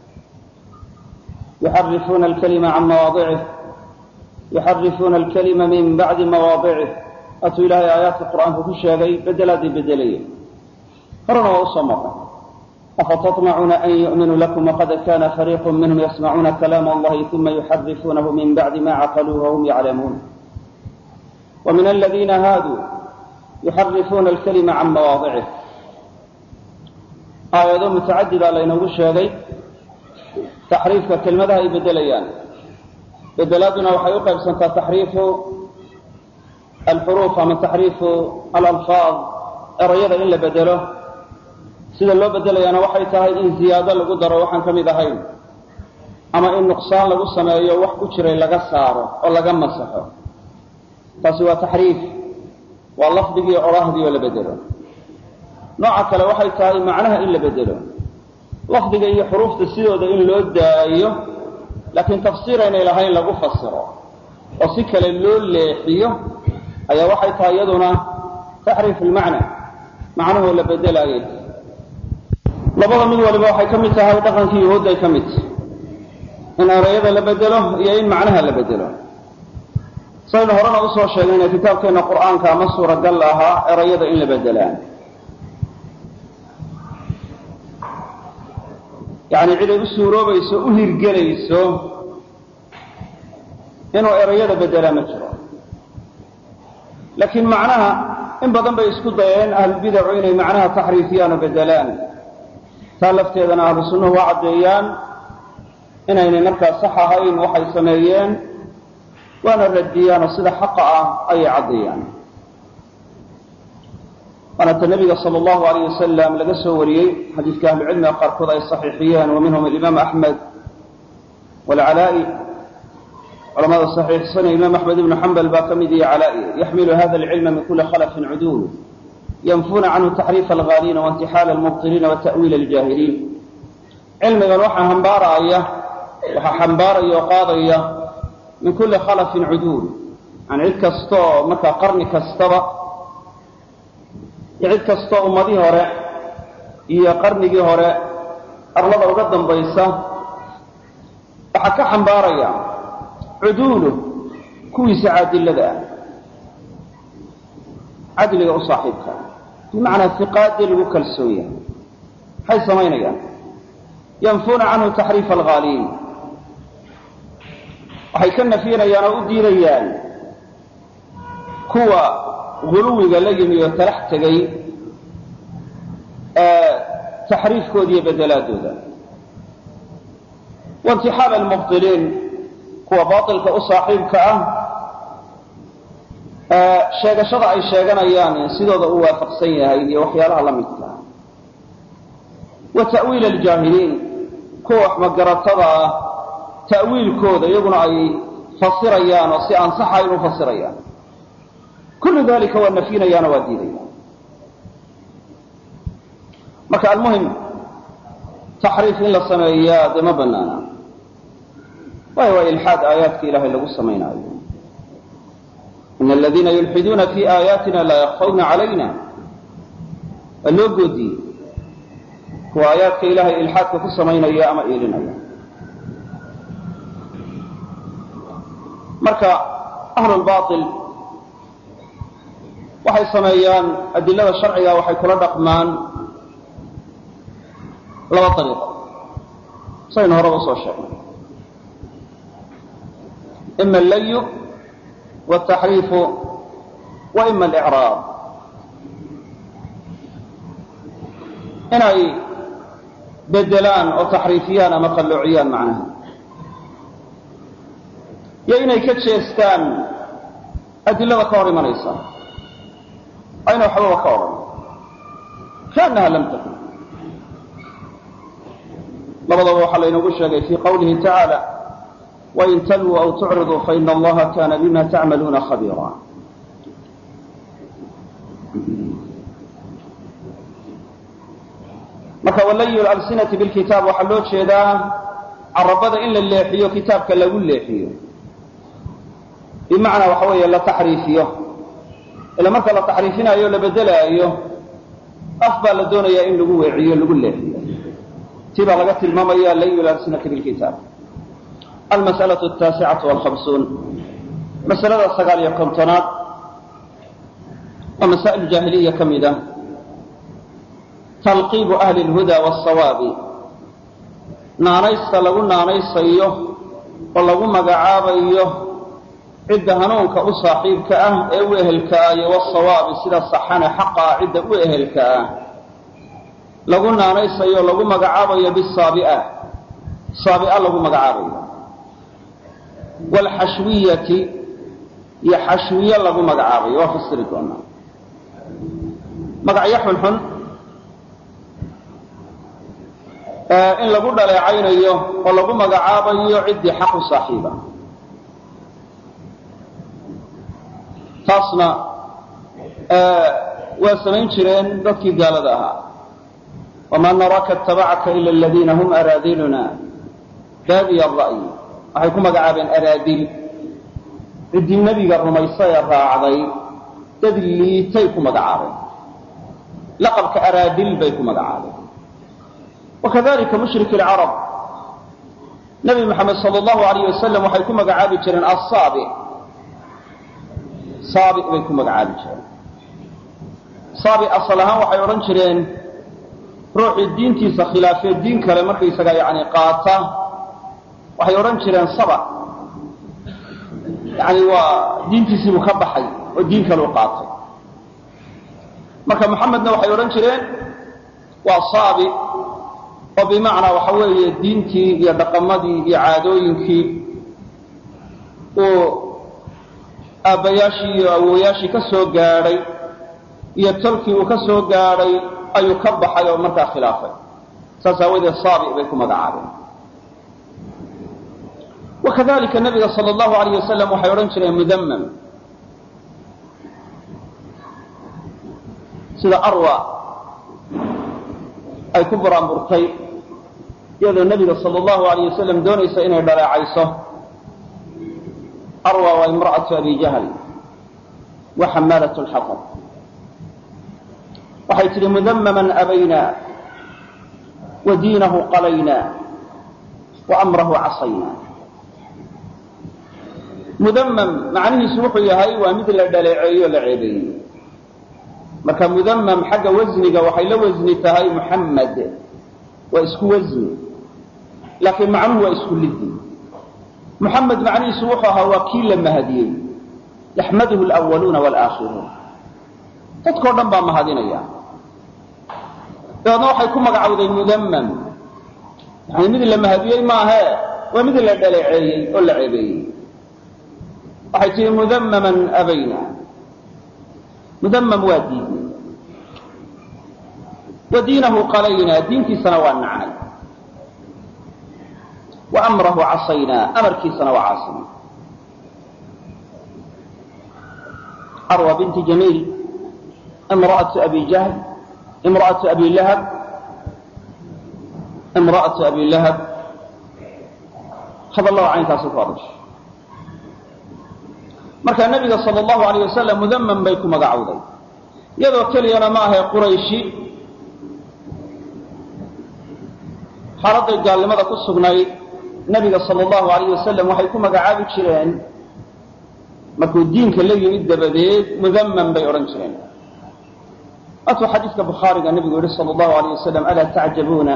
yuxarifuuna alkalima can mawaadicih yuxarifuuna alkalima min bacdi mawaadicih atuu ilaahay aayaadka qur'aanka ku sheegay bedelaaday bedelayeen horena waa usoo maray afatatmacuuna an yu'minuu lakum waqad kana fariiqu minhum yasmacuuna kalaama allahi uma yuxarifuunahu min bacdi ma caqaluuh wahum yaclamuun wa min aladiina haaduu yuxarifuuna alkalima can mawaadicih aayado mutacadidaa laynoogu sheegay taxriifka kelmadaha ay bedelayaan bedelaaduna waxay u qaybsantaa taxriifu alxuruuf ama taxriifu alalfaad erayada in la bedelo sida loo bedelayaana waxay tahay in ziyaado lagu daro waxaan ka mid ahayn ama in nuqsaan lagu sameeyo wax ku jiray laga saaro oo laga masaxo taasi waa taxriif waa lafdigii odhahdii oo la bedelo nooca kale waxay tahay macnaha in la bedelo lafdiga iyo xuruufta sidooda in loo daayo laakiin tafsiir aynay lahayn lagu fasiro oo si kale loo leexiyo ayaa waxay tahay iyaduna taxriif ilmacna macnuhu la bedelaayay labada mid waliba waxay ka mid tahay dhaqankii yahuudday ka mid in erayada la bedelo iyo in macnaha la bedelo saynu horena usoo sheegnayna kitaabkeenna qur'aanka ama suuragal ahaa erayada in la bedelaan yacni cid ay u suuroobayso u hirgelayso inuu erayada bedelaa ma jiro laakiin macnaha in badan bay isku dayeen ahlubidacu inay macnaha taxriifiyaan oo bedelaan taa lafteedana ahlu sunnuhu waa caddeeyaan inaynay markaa sax ahayn waxay sameeyeen waana radiyaan oo sida xaqa ah ayay caddeeyaan waana ta nabiga sal allahu alayh wasalam laga soo wariyey xadiiska ahlucilmiga qaarkood ay saxiixiyeen wa minhum alimaam axmed walcalaa'i culamada saxiixsanaya imaam axmed ibnu xambal baa ka mid iyo calaa'i yaxmilu hada alcilma min kuli khalafin cuduul yanfuna canhu taxriifa alghaaliina waintixaala almubtiliina wa ta'wiila aljaahiliin cilmigan waxaa hambaaraya waxaa xambaaraya oo qaadaya min kulli khalafin cuduul yani cid kastaoo markaa qarni kastaba iyo cid kastoo ummadihii hore iyo qarnigii hore arlada uga dambaysa waxaa ka xambaaraya cuduulu kuwiisa caadilada ah cadliga u saaxiibka bimacnaa fiqaadii lagu kalsoon yahay maxay samaynayaan yanfuuna canhu taxriifa alghaaliin waxay ka nafyinayaan oo u diidayaan kuwa guluwiga la yimi oo talax tegay taxriifkooda iyo bedelaadooda waintixaal almubdiliin kuwa baailka u saaxiibka ah sheegashada ay sheeganayaan sidooda u waafaqsan yahay iyo waxyaalaha la midka ah wa ta'wiil aljaahiliin kuwa waxmagaratada ah ta'wiilkooda iyaguna ay fasirayaan oo si aan saxayn u fasirayaan kullu dalika waa nafyinayaano waa diidayaan marka almuhim taxriif in la sameeyaa dee ma banaana waayo waa ilxaad aayaadka ilahay lagu samaynaayo in aladiina yulxiduuna fi aayaatina laa yakfawna calayna waa loo goodiyey kuwa aayaadka ilahay ilxaadka ku samaynaya ama eelinaya marka ahlulbail waxay sameeyaan adilada sharciga waxay kula dhaqmaan laba ariiqo saynu horeba usoo sheegnay ima allayu wataxriifu wa ima alicraab inay bedelaan oo taxriifiyaan ama qalloociyaan macnaha iyo inay ka jeestaan adilada ka hor imanaysa ayna waxbaba ka odhan kaannaha lam takun labadaba waxaa laynoogu sheegay fii qawlihi tacaala wain talwuu aw tucriduu faina allaha kana bima tacmaluuna khabiira marka walayu alsinati bilkitaab waxaa loo jeedaa carabada in la leexiyo kitaabka lagu leexiyo bimacnaa waxa weeye la taxriifiyo ila marka la taxriifinaayo o la bedelaayo af baa la doonayaa in lagu weeciyo lagu leexiyo tii baa laga tilmaamaya lan yulaasinaka bilkitaab almas'alaة الtaasicatu wاlhamsuun masalada sagaal iyo kontonaad waa masaa'il jaahiliya ka mid ah talqiibu ahli اlhuda wالsawaabi naanaysta lagu naanaysayo oo lagu magacaabayo cidda hanuunka u saaxiibka ah ee u ehelka ah iyo wasawaabi sida saxane xaqa ah cidda u ehelka ah lagu naanaysayo lagu magacaabayo bisaabi'a saabi'a lagu magacaabayo waalxashwiyati iyo xashwiye lagu magacaabayo waa fasiri doonaa magacyo xunxun in lagu dhaleecaynayo oo lagu magacaabayo ciddii xaq u saaxiiba taasna waa samayn jireen dadkii gaalada ahaa wamaa naraaka اtabacaka ila aladiina hum araadiluna baadiya ra'yi waxay ku magacaabeen araadil ciddii nebiga rumaysa ee raacday dad liitay ku magacaabeen laqabka araadil bay ku magacaabeen wakadalika mushrik اlcarab nebi moxamed sal allahu alayh wasalam waxay ku magacaabi jireen asaabi saabi bay ku magacaabi jireen saabi asal ahaan waxay odhan jireen ruuxii diintiisa khilaafee diin kale markaysaga yani qaata waxay odhan jireen saba yani waa diintiisiibuu ka baxay oo diin kale u qaatay marka moxamedna waxay odhan jireen waa saabi oo bimacnaa waxa weeye diintii iyo dhaqamadii iyo caadooyinkii uu aabbayaashii iyo awooyaashii ka soo gaadhay iyo tolkii uu ka soo gaadhay ayuu ka baxay oo markaa khilaafay saas aawadeed saabi bay ku magacaabeen wakadalika nabiga sal allahu alayh wasalam waxay odhan jireen mudamam sida arwa ay ku buraanburtay iyadoo nebiga sal allahu alayh wasalam doonaysa inay dhaleecayso arwa waa imra'atu abi jahl wa xamaalat lxatab waxay tidhi mudamaman abayna wa diinahu qalayna wa amrahu casayna mudamam macnihiisu wuxuu yahay waa mid la dhaleeceeyo o la ceebeeyey marka mudamam xagga wasniga waxay la wasni tahay muxamed waa isku wasni laakiin macnuhu waa isku lidi muxamed macnihiisu wuxuu ahaa waa kii la mahadiyey yaxmaduhu alwaluuna walaakhiruun dadkao dhan baa mahadinaya dabeedna waxay ku magacawday mudamam yani mid la mahadiyey maahe waa mid la dhaleeceeyey oo la ceebeeyey waxay tihi mudamaman abayna mudamam waa diidnay wa diinahu qalaynaa diintiisana waa nacnay wa amrahu casaynaa amarkiisana waa caasinay arwa binti jamiil imra'atu abi jahl imra'atu abi lahab imra'atu abi lahab hadallada caynkaasu ku adashay marka nabiga sal allahu alayh wasalam mudamam bay ku magacowday iyadoo keliyana ma ahay qurayshi xaaladay gaalnimada ku sugnayd nabiga sal allahu alayh wasalam waxay ku magacaabi jireen markuu diinka la yimid dabadeed mudamam bay odhan jireen atuu xadiidka bukhaariga nabigu yihi sal allahu alayh wasalam alaa tacjabuuna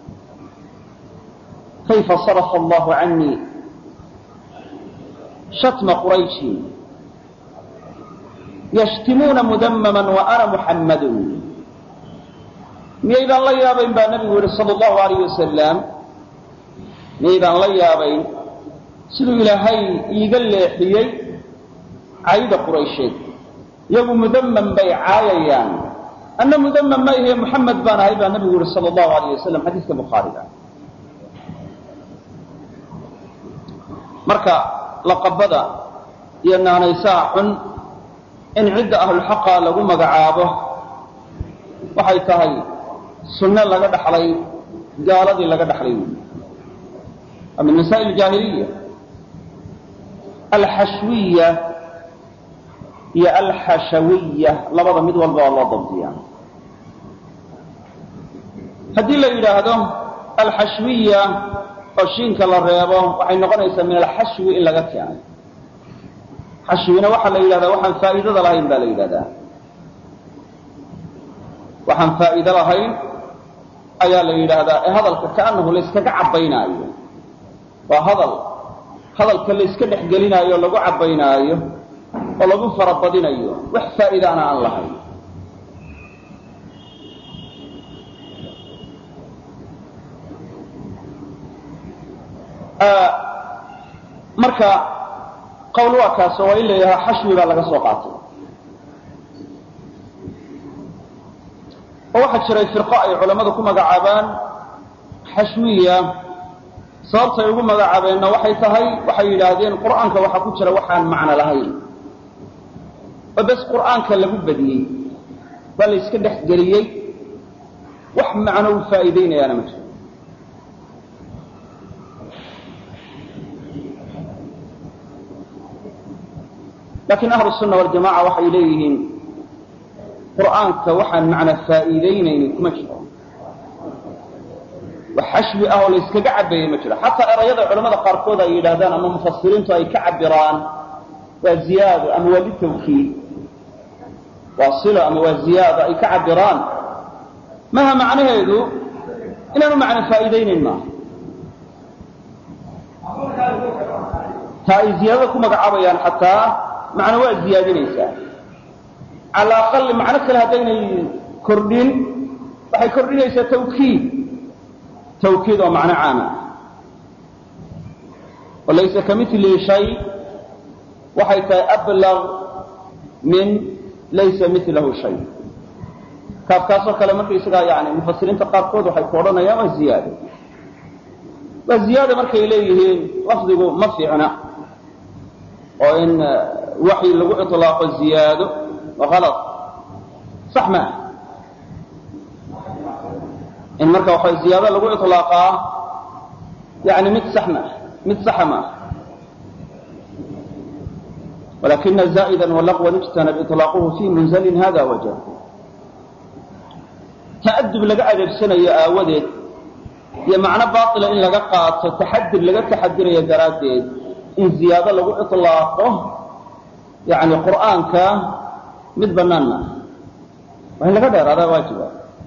kayfa sarafa allahu canii shatma qurayshin yashtimuuna mudamaman wa ana muxammadun miyaydaan la yaabayn baa nabigu yihi sal allahu alayh wasalam miyaydaan la yaabayn siduu ilaahay iiga leexiyey cayda quraysheed iyagu mudamam bay caayayaan anna mudamam ma ihe muxamed baan ahay baa nabigu yihi sal allahu alayh wasalam xadiiska bukhaariga marka laqabada iyo naanaysaha xun in cidda ahlulxaqa lagu magacaabo waxay tahay sunne laga dhaxlay gaaladii laga dhaxlay wey waa min masaa'il jaahiliya alxashwiya iyo alxashawiya labada mid walba waa loo dabdiya haddii la yidhaahdo alxashwiya oo shiinka la reebo waxay noqonaysaa min alxashwi in laga keenay xashwina waxaa la yidhahdaa waxaan faa'iidada lahayn baa la yidhahdaa waxaan faa'iido lahayn ayaa la yidhaahdaa ee hadalka kaanahu layskaga cabbaynaayo waa hadal hadalka layska dhex gelinaayo lagu cabbaynaayo oo lagu farabadinayo wax faa'iidaana aan lahayn marka qowl waa kaasoo waa in la yidhaha xashwi baa laga soo qaatay oo waxaa jiray firqo ay culammadu ku magacaabaan xashwiya sababtay ugu magacaabeenna waxay tahay waxay yidhaahdeen qur'aanka waxaa ku jira waxaan macno lahayn oo bes qur'aanka lagu badiyey waa la yska dhex geliyey wax macno u faa'iidaynayaana ma jiro laakiin ahlu sunna waljamaca waxay leeyihiin qur'aanka waxaan macna faa'iidaynaynin kuma jiro wax xashwi ah oo la yskaga cabeeyey ma jiro xataa erayada culamada qaarkood ay yidhaahdaan ama mufasiriintu ay ka cabiraan waa ziyaado ama waa litawkiid waa silo ama waa ziyaado ay ka cabiraan maha macnaheedu inaanu macna faa'iidaynayn maaha ta ay ziyaadada ku magacaabayaan xataa macno waa ziyaadinaysaa cala aqali macno kale haddaynay kordhin waxay kordhinaysaa tawkiid tawkiid oo macno caama oo laysa kamilihi shay waxay tahay ablag min laysa milahu shay kaafkaasoo kale markaysagaa yani mufasiriinta qaarkood waxay ku odhanayaan waa ziyaado waa ziyaada markay leeyihiin lafdigu ma fiicna oo in waxyi lagu iطlaaqo ziyaado alad sax maa in marka waxa ziyaado lagu iطlaaqaa yani mid sax maa mid saxa maaha walakina zaa'ida walaqwan ijtanab iطlaaquhu fi munzalin hada wajh ta'adub laga adeegsanayo aawadeed iyo macno baطila in laga qaato taxadir laga taxadirayo daraaddeed in ziyaado lagu iطlaaqo yani qur'aanka mid banaan maaha waa in laga dheeraadaa waajiba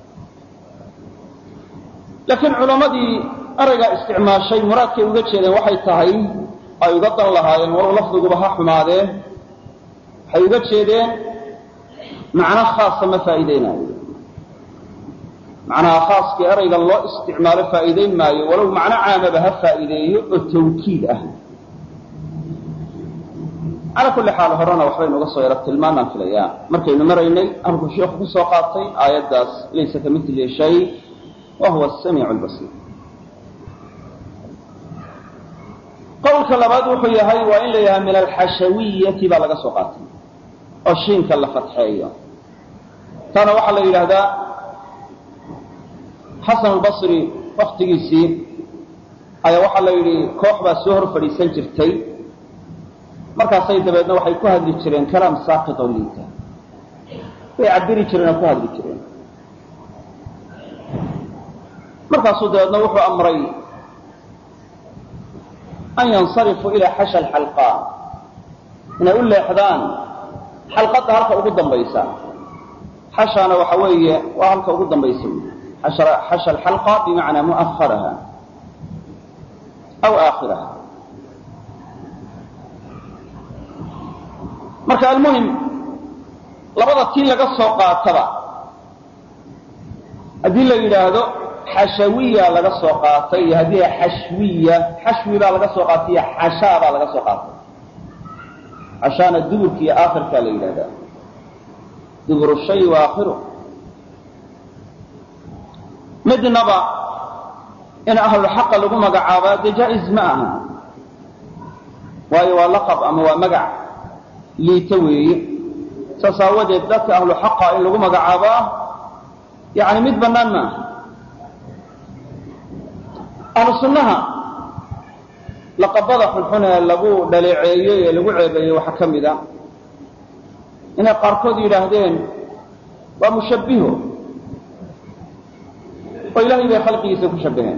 laakiin culammadii eraygaa isticmaashay muraadkay uga jeedeen waxay tahay ay uga dan lahaayeen walow lafdiguba ha xumaadee waxay uga jeedeen macno khaasa ma faa'iideynaayo macnaha khaaskii eraygan loo isticmaalo faa'iideyn maayo walow macno caamaba ha faa'iideeyo oo tawkiid ah calaa kulli xaal horena waxbaynu uga soo yara tilmaanaan filayaa markaynu maraynay halkuu sheikhu ku soo qaatay aayaddaas laysa ka milihi shay wa huwa asamiicu albasiir qowlka labaad wuxuu yahay waa in la yahay min alxashawiyati baa laga soo qaatay oo shiinka la fatxeeyo taana waxaa la yidhaahdaa xasan albasri waktigiisii ayaa waxaa la yidhi koox baa soo hor fadhiisan jirtay markaasay dabeedna waxay ku hadli jireen kalaam saaqit oo liita way cabiri jireen oo ku hadli jireen markaasuu dabeedna wuxuu amray an yansarifuu ilaa xasha alxalqaa inay u leexdaan xalqadda halka ugu dambaysa xashana waxa weeye waa halka ugu dambaysa wey xasha alxalqa bimacnaa mu'aharaha aw aakhiraha marka almuhim labada tii laga soo qaataba haddii la yidhaahdo xashawiya laga soo qaatay iyo haddii xashwiya xashwi baa laga soo qaatay iyo xashaa baa laga soo qaatay xashaana duburka iyo aakhirkaa la yidhahdaa duburu shay wa aakhiru midnaba in ahlulxaqa lagu magacaabaa dee jaa-is ma aha waayo waa laqab ama waa magac liito weeye saas aawadeed dadka ahlu xaqa in lagu magacaabaa yani mid bannaan maaha ahlu sunnaha laqabada xunxun ee lagu dhaleeceeyey ee lagu ceebeeyey waxaa ka mid a inay qaarkood yidhaahdeen waa mushabbiho oo ilaahay bay khalqigiisa ku shabbaheen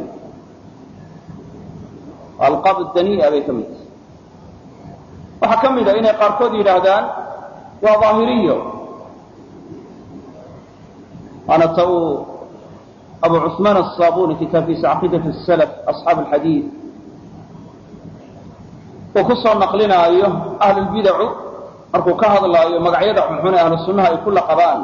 alqaab danii'a bay ka mid tahay waxaa ka mid a inay qaarkood yidhaahdaan waa daahiriyo waana ta uu abu cusmaan aلsaabuni kitaabkiisa caqiidat salaf asxaab alxadiid uu ku soo naqlinaayo ahlulbidacu markuu ka hadlaayo magacyada xunxun ee ahlu sunnaha ay ku laqabaan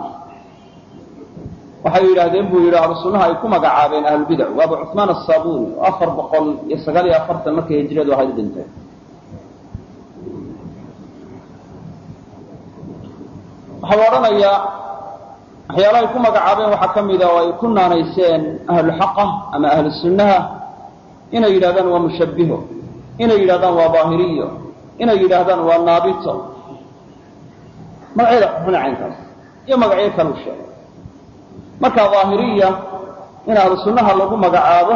waxay yidhaahdeen buu yidhi ahlu sunnaha ay ku magacaabeen ahlulbidac waa abu cusmaan aلsaabuni oo afar boqol iyo sagaal iyo afartan markay hijradu ahayd u dhintay waxau odhanayaa waxyaalahay ku magacaabeen waxaa ka mida oo ay ku naanayseen ahluxaqa ama ahlu sunnaha inay yidhahdaan waa mushabbiho inay yidhahdaan waa daahiriyo inay yidhaahdaan waa naabito magacyada xunxuna caynkaas iyo magacyo kalu sheegay marka daahiriya in ahlu sunnaha lagu magacaabo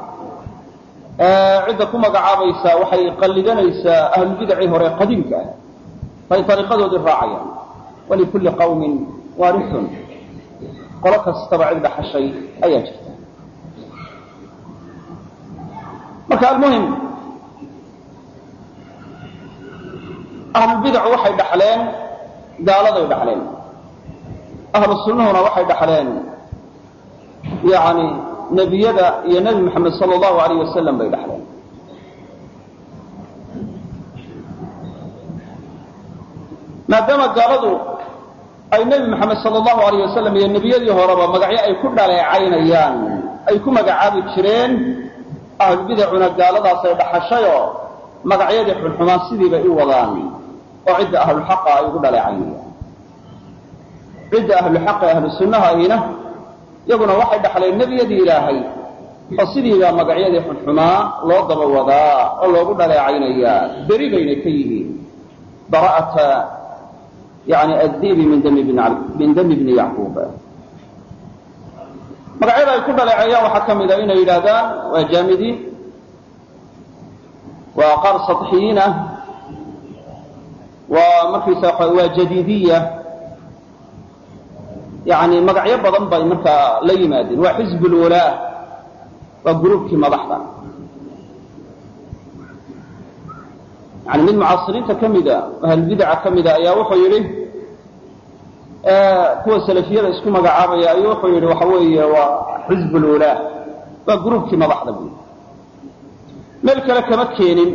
cidda ku magacaabaysaa waxay qallidanaysaa ahlulbidacii hore qadiimka ah bay ariiqadoodii raacayaan walikulli qawmin waarithun qolo kastaba cid dhaxashay ayaa jirta marka almuhim ahlulbidacu waxay dhaxleen gaaladay dhaxleen ahlu sunnahuna waxay dhaxleen yani nebiyada iyo nebi moxamed sala allahu alayh wasalam bay dhaxleen maadaama gaaladu ay nebi moxamed sala allahu alayh wasalam iyo nebiyadii horeba magacyo ay ku dhaleecaynayaan ay ku magacaabi jireen ahlubidacuna gaaladaasay dhaxashayoo magacyadii xunxumaan sidii bay u wadaan oo cidda ahluxaqa ay ugu dhaleecaynayaan cidda ahluxaqa ahlu sunnaha ahina iyaguna waxay dhaxleen nebiyadii ilaahay oo sidiibaa magacyadii xunxumaa loo daba wadaa oo loogu dhaleecaynayaa beri bayna ka yihiin bara'ata yani addibi min dami min dami bni yacquub magacyada ay ku dhaleeceeyaan waxaa ka mid a inay yidhaahdaan waa jaamidiin waa qaar saطxiyiin ah waa markiisa waa jadiidiya yani magacyo badan bay markaa la yimaadeen waa xizb lwalaa waa gruubkii madaxda yani mid mucaasiriinta ka mida ahlbidaca ka mida ayaa wuxuu yidhi kuwa salafiyada isku magacaabaya ayuu wuxuu yidhi waxa weeye waa xizb lwalaa waa gruubkii madaxda buy meel kale kama keenin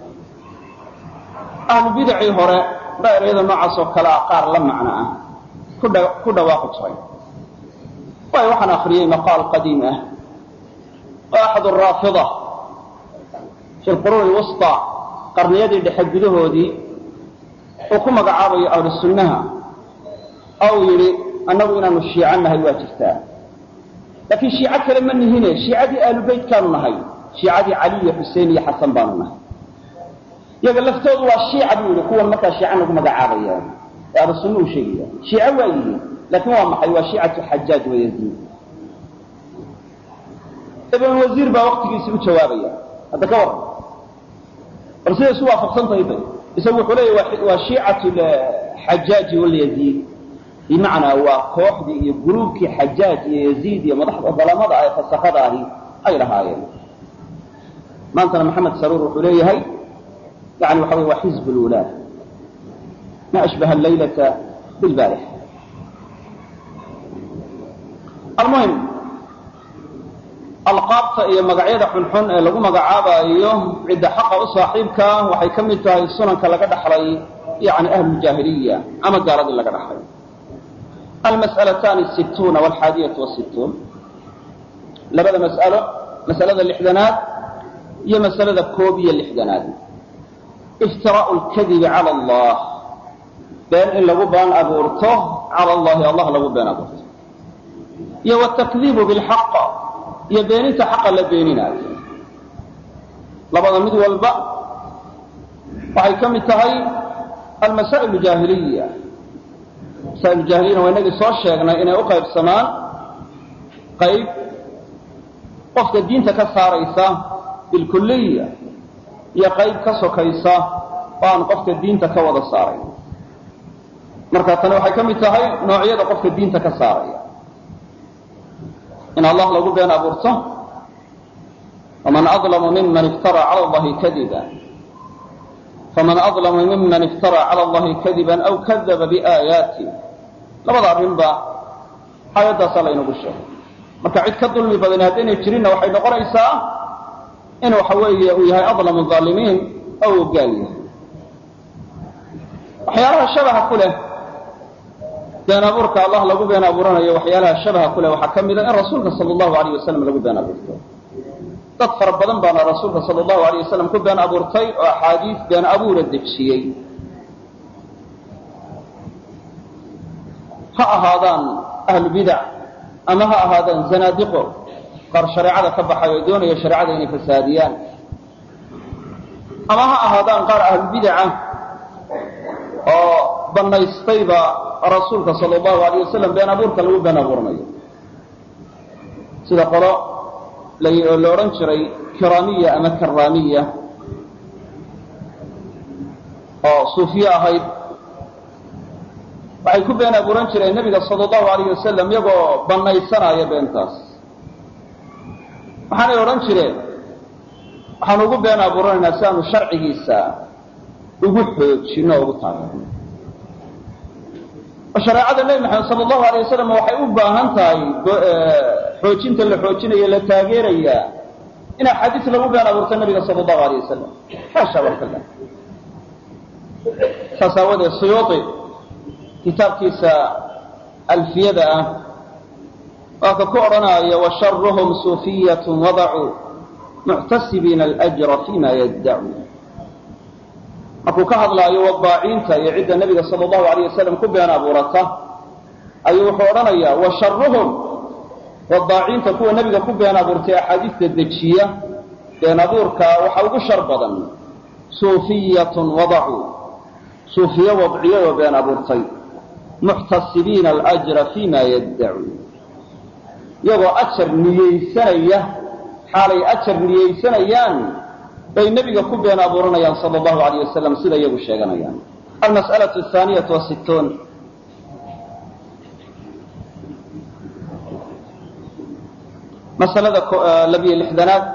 ahlubidacii hore daa'irayada noocaas oo kale ah qaar la macno ah ku dhawaaqi jiray waayo waxaan akriyey maqaal qadiim ah oo axad raafida fi lquruuni lwusطa qarniyadii dhexe gudahoodii uu ku magacaabayo ahlu sunnaha ou yidhi annagu inaanu shiico nahay waa jirtaa laakiin shiico kale ma nihine shiicadii ahlu beytkaanu nahay shiicadii cali iyo xuseen iyo xasan baanu nahay iyaga laftoodu waa shiica buu yidhi kuwan markaa shiico nagu magacaabaya ee ahlu sunna u sheegaya shiico waa yihiin laakiin waa maxay waa shiicatu xajaaj wayaziid ibn wasiir baa waktigiisi u jawaabaya hadda ka waran bal siday isu waafaqsan tahay bay isagu wuxuu leeyahy waa shiicatu xajaaji walyaziid bimacnaa waa kooxdii iyo gruubkii xajaaj iyo yaziid iyo madaxda dalamada ee fasakada ahi ay lahaayeen maantana maxamed saruur wuxuu leeyahay yani waxa wey waa xizb lwulaah ma ashbaha allaylata bilbaarix almuhim alqaabta iyo magacyada xunxun ee lagu magacaabaayo cidda xaqa u saaxiibka waxay ka mid tahay sunanka laga dhaxlay yani ahlujaahiliya ama gaaladii laga dhaxlay almas'alataani situuna walxaadiyatu wasituun labada mas'alo masalada lixdanaad iyo masalada koob iyo lixdanaad iftiraau lkadibi cala allah been in lagu been abuurto cala allahi allah lagu been abuurto iyo wtakdiibu bilxaq iyo beeninta xaqa la beeninaayo labada mid walba waxay ka mid tahay almasaa'il jaahiliya masaa'il jaahiliyana waa inagii soo sheegnay inay u qaybsamaan qayb qofka diinta ka saaraysa bilkuliya iyo qayb ka sokaysa oo aan qofka diinta ka wada saaray marka tani waxay ka mid tahay noocyada qofka diinta ka saaraya in allah lagu been abuurto faman adlamu miman iftara cala allahi kadiba faman adlamu miman iftara cala allahi kadiban aw kadaba biaayaati labada arrinba aayaddaasaa laynagu sheegay marka cid ka dulmi badan haddaynay jirinna waxay noqonaysaa in waxa weeye uu yahay adlamu aalimiin oo uu gaal yahay waxyaalaha shabaha ku leh been abuurka allah lagu been abuuranayo waxyaalaha shabaha ku leh waxaa ka mida in rasuulka sala allahu alayh wasalam lagu been abuurto dad fara badan baana rasuulka sala allahu alayh wasalam ku been abuurtay oo axaadiis been abuura dejiyey ha ahaadaan ahlu bidac ama ha ahaadaan zanaadiqo qaar shareecada ka baxay oo doonaya shareecada inay fasaadiyaan ama ha ahaadaan qaar ahlubidaca oo banaystayba rasuulka sala allahu alayh wasalam been abuurka lagu been abuuranayo sida qolo la odhan jiray kiraamiya ama karaamiya oo suufiye ahayd waxay ku been abuuran jireen nebiga sala allahu alayh wasalam iyagoo banaysanaya beentaas waxaanay odhan jireen waxaanu ugu been abuuranaynaa si aanu sharcigiisa ugu xoojino o ugu taageerno oo shareecada nebi maxamed sala allahu alay wasalam waxay u baahan tahay xoojinta la xoojinayo la taageerayaa in axaadiis lagu been abuurto nebiga sala allahu alayh wasalam xaasha wakala saas aawadeed suyuuti kitaabkiisa alfiyada ah waa ka ku odhanaya washaruhum suufiyat wadacuu muctasibiina alajra fima yaddacuu markuu ka hadlaayo wadaaciinta iyo cidda nebiga sala allahu alayh wasalam ku been abuurata ayuu wuxuu odhanayaa washaruhum wadaaciinta kuwa nebiga ku been abuurtay axaadiista dejiya been abuurka waxa ugu shar badan suufiyatun wadacuu suufiye wadciyadoo been abuurtay muctasibiina alajra fima yaddacuu iyagoo ajar niyeysanaya xaalay ajar niyeysanayaan bay nebiga ku been abuuranayaan sala allahu alayh wasalam sida iyagu sheeganayaan almas'alatu ahaaniyatu wasittuun masalada labiyo lixdanaad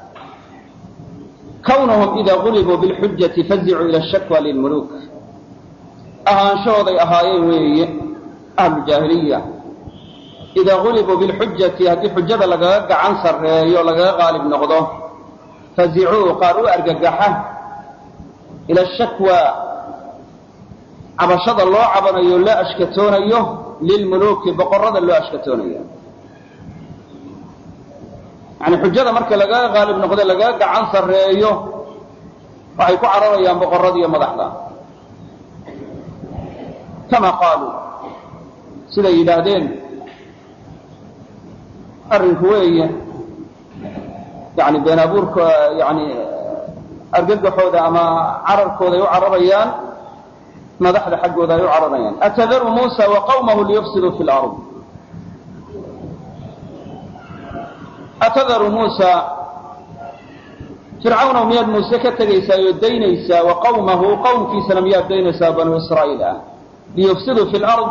kawnuhum idaa gulibuu bilxujati fazicuu ila shakwa lilmuluuk ahaanshahooday ahaayeen weeye ahlujaahiliya idaa gulibuu bilxujati haddii xujada lagaga gacan sarreeyo lagaga qaalib noqdo fazicuu qaar u argagaxa ila shakwa cabashada loo cabanayo loo ashkatoonayo lilmuluuki boqorrada loo ashkatoonayo yani xujada marka lagaga qaalib noqdo lagaga gacan sarreeyo waxay ku cararayaan boqorrada iyo madaxda kama qaaluu siday yidhaahdeen arrinku weeye yani been abuurka yani argagaxooda ama cararkooda ay u cararayaan madaxda xaggooda ay u cararayaan atadaru muusa wa qawmahu liyufsiduu fi lard atadaru muusa fircawnow miyaad muuse ka tegaysaa oo daynaysaa wa qawmahu qowmkiisana miyaad daynaysaa banuu israa'iil ah liyufsiduu fi lard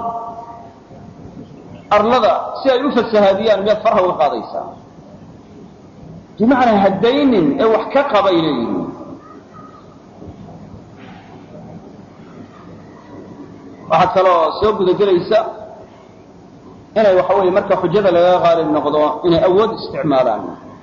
arlada si ay u fasahaadiyaan miyaad farha uga qaadaysaa bimacnaa haddaynin ee wax ka qabay leeyihin waxaa kaloo soo gudagelaysa inay waxa weeye marka xujada lagaga qaalib noqdo inay awood isticmaalaan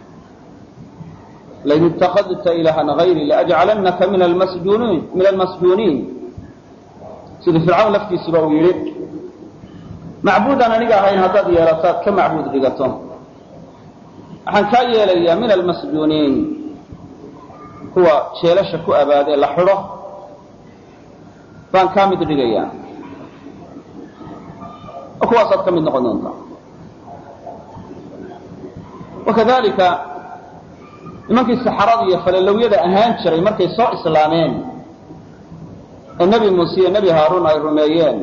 lain itakadta ilahan hayri laajcalannaka min almasjuniin min almasjuuniin sida fircawn laftiisuba uu yidhi macbuudaan aniga ahayn haddaad yeelataad ka macbuud dhigato waxaan kaa yeelayaa min almasjuuniin kuwa jeelasha ku abaadee la xidho baan kaa mid dhigayaa oo kuwaasaad ka mid noqon doontaa wakadalika nimankii saxarada iyo falalowyada ahaan jiray markay soo islaameen ee nebi muuse iyo nebi haaruun ay rumeeyeen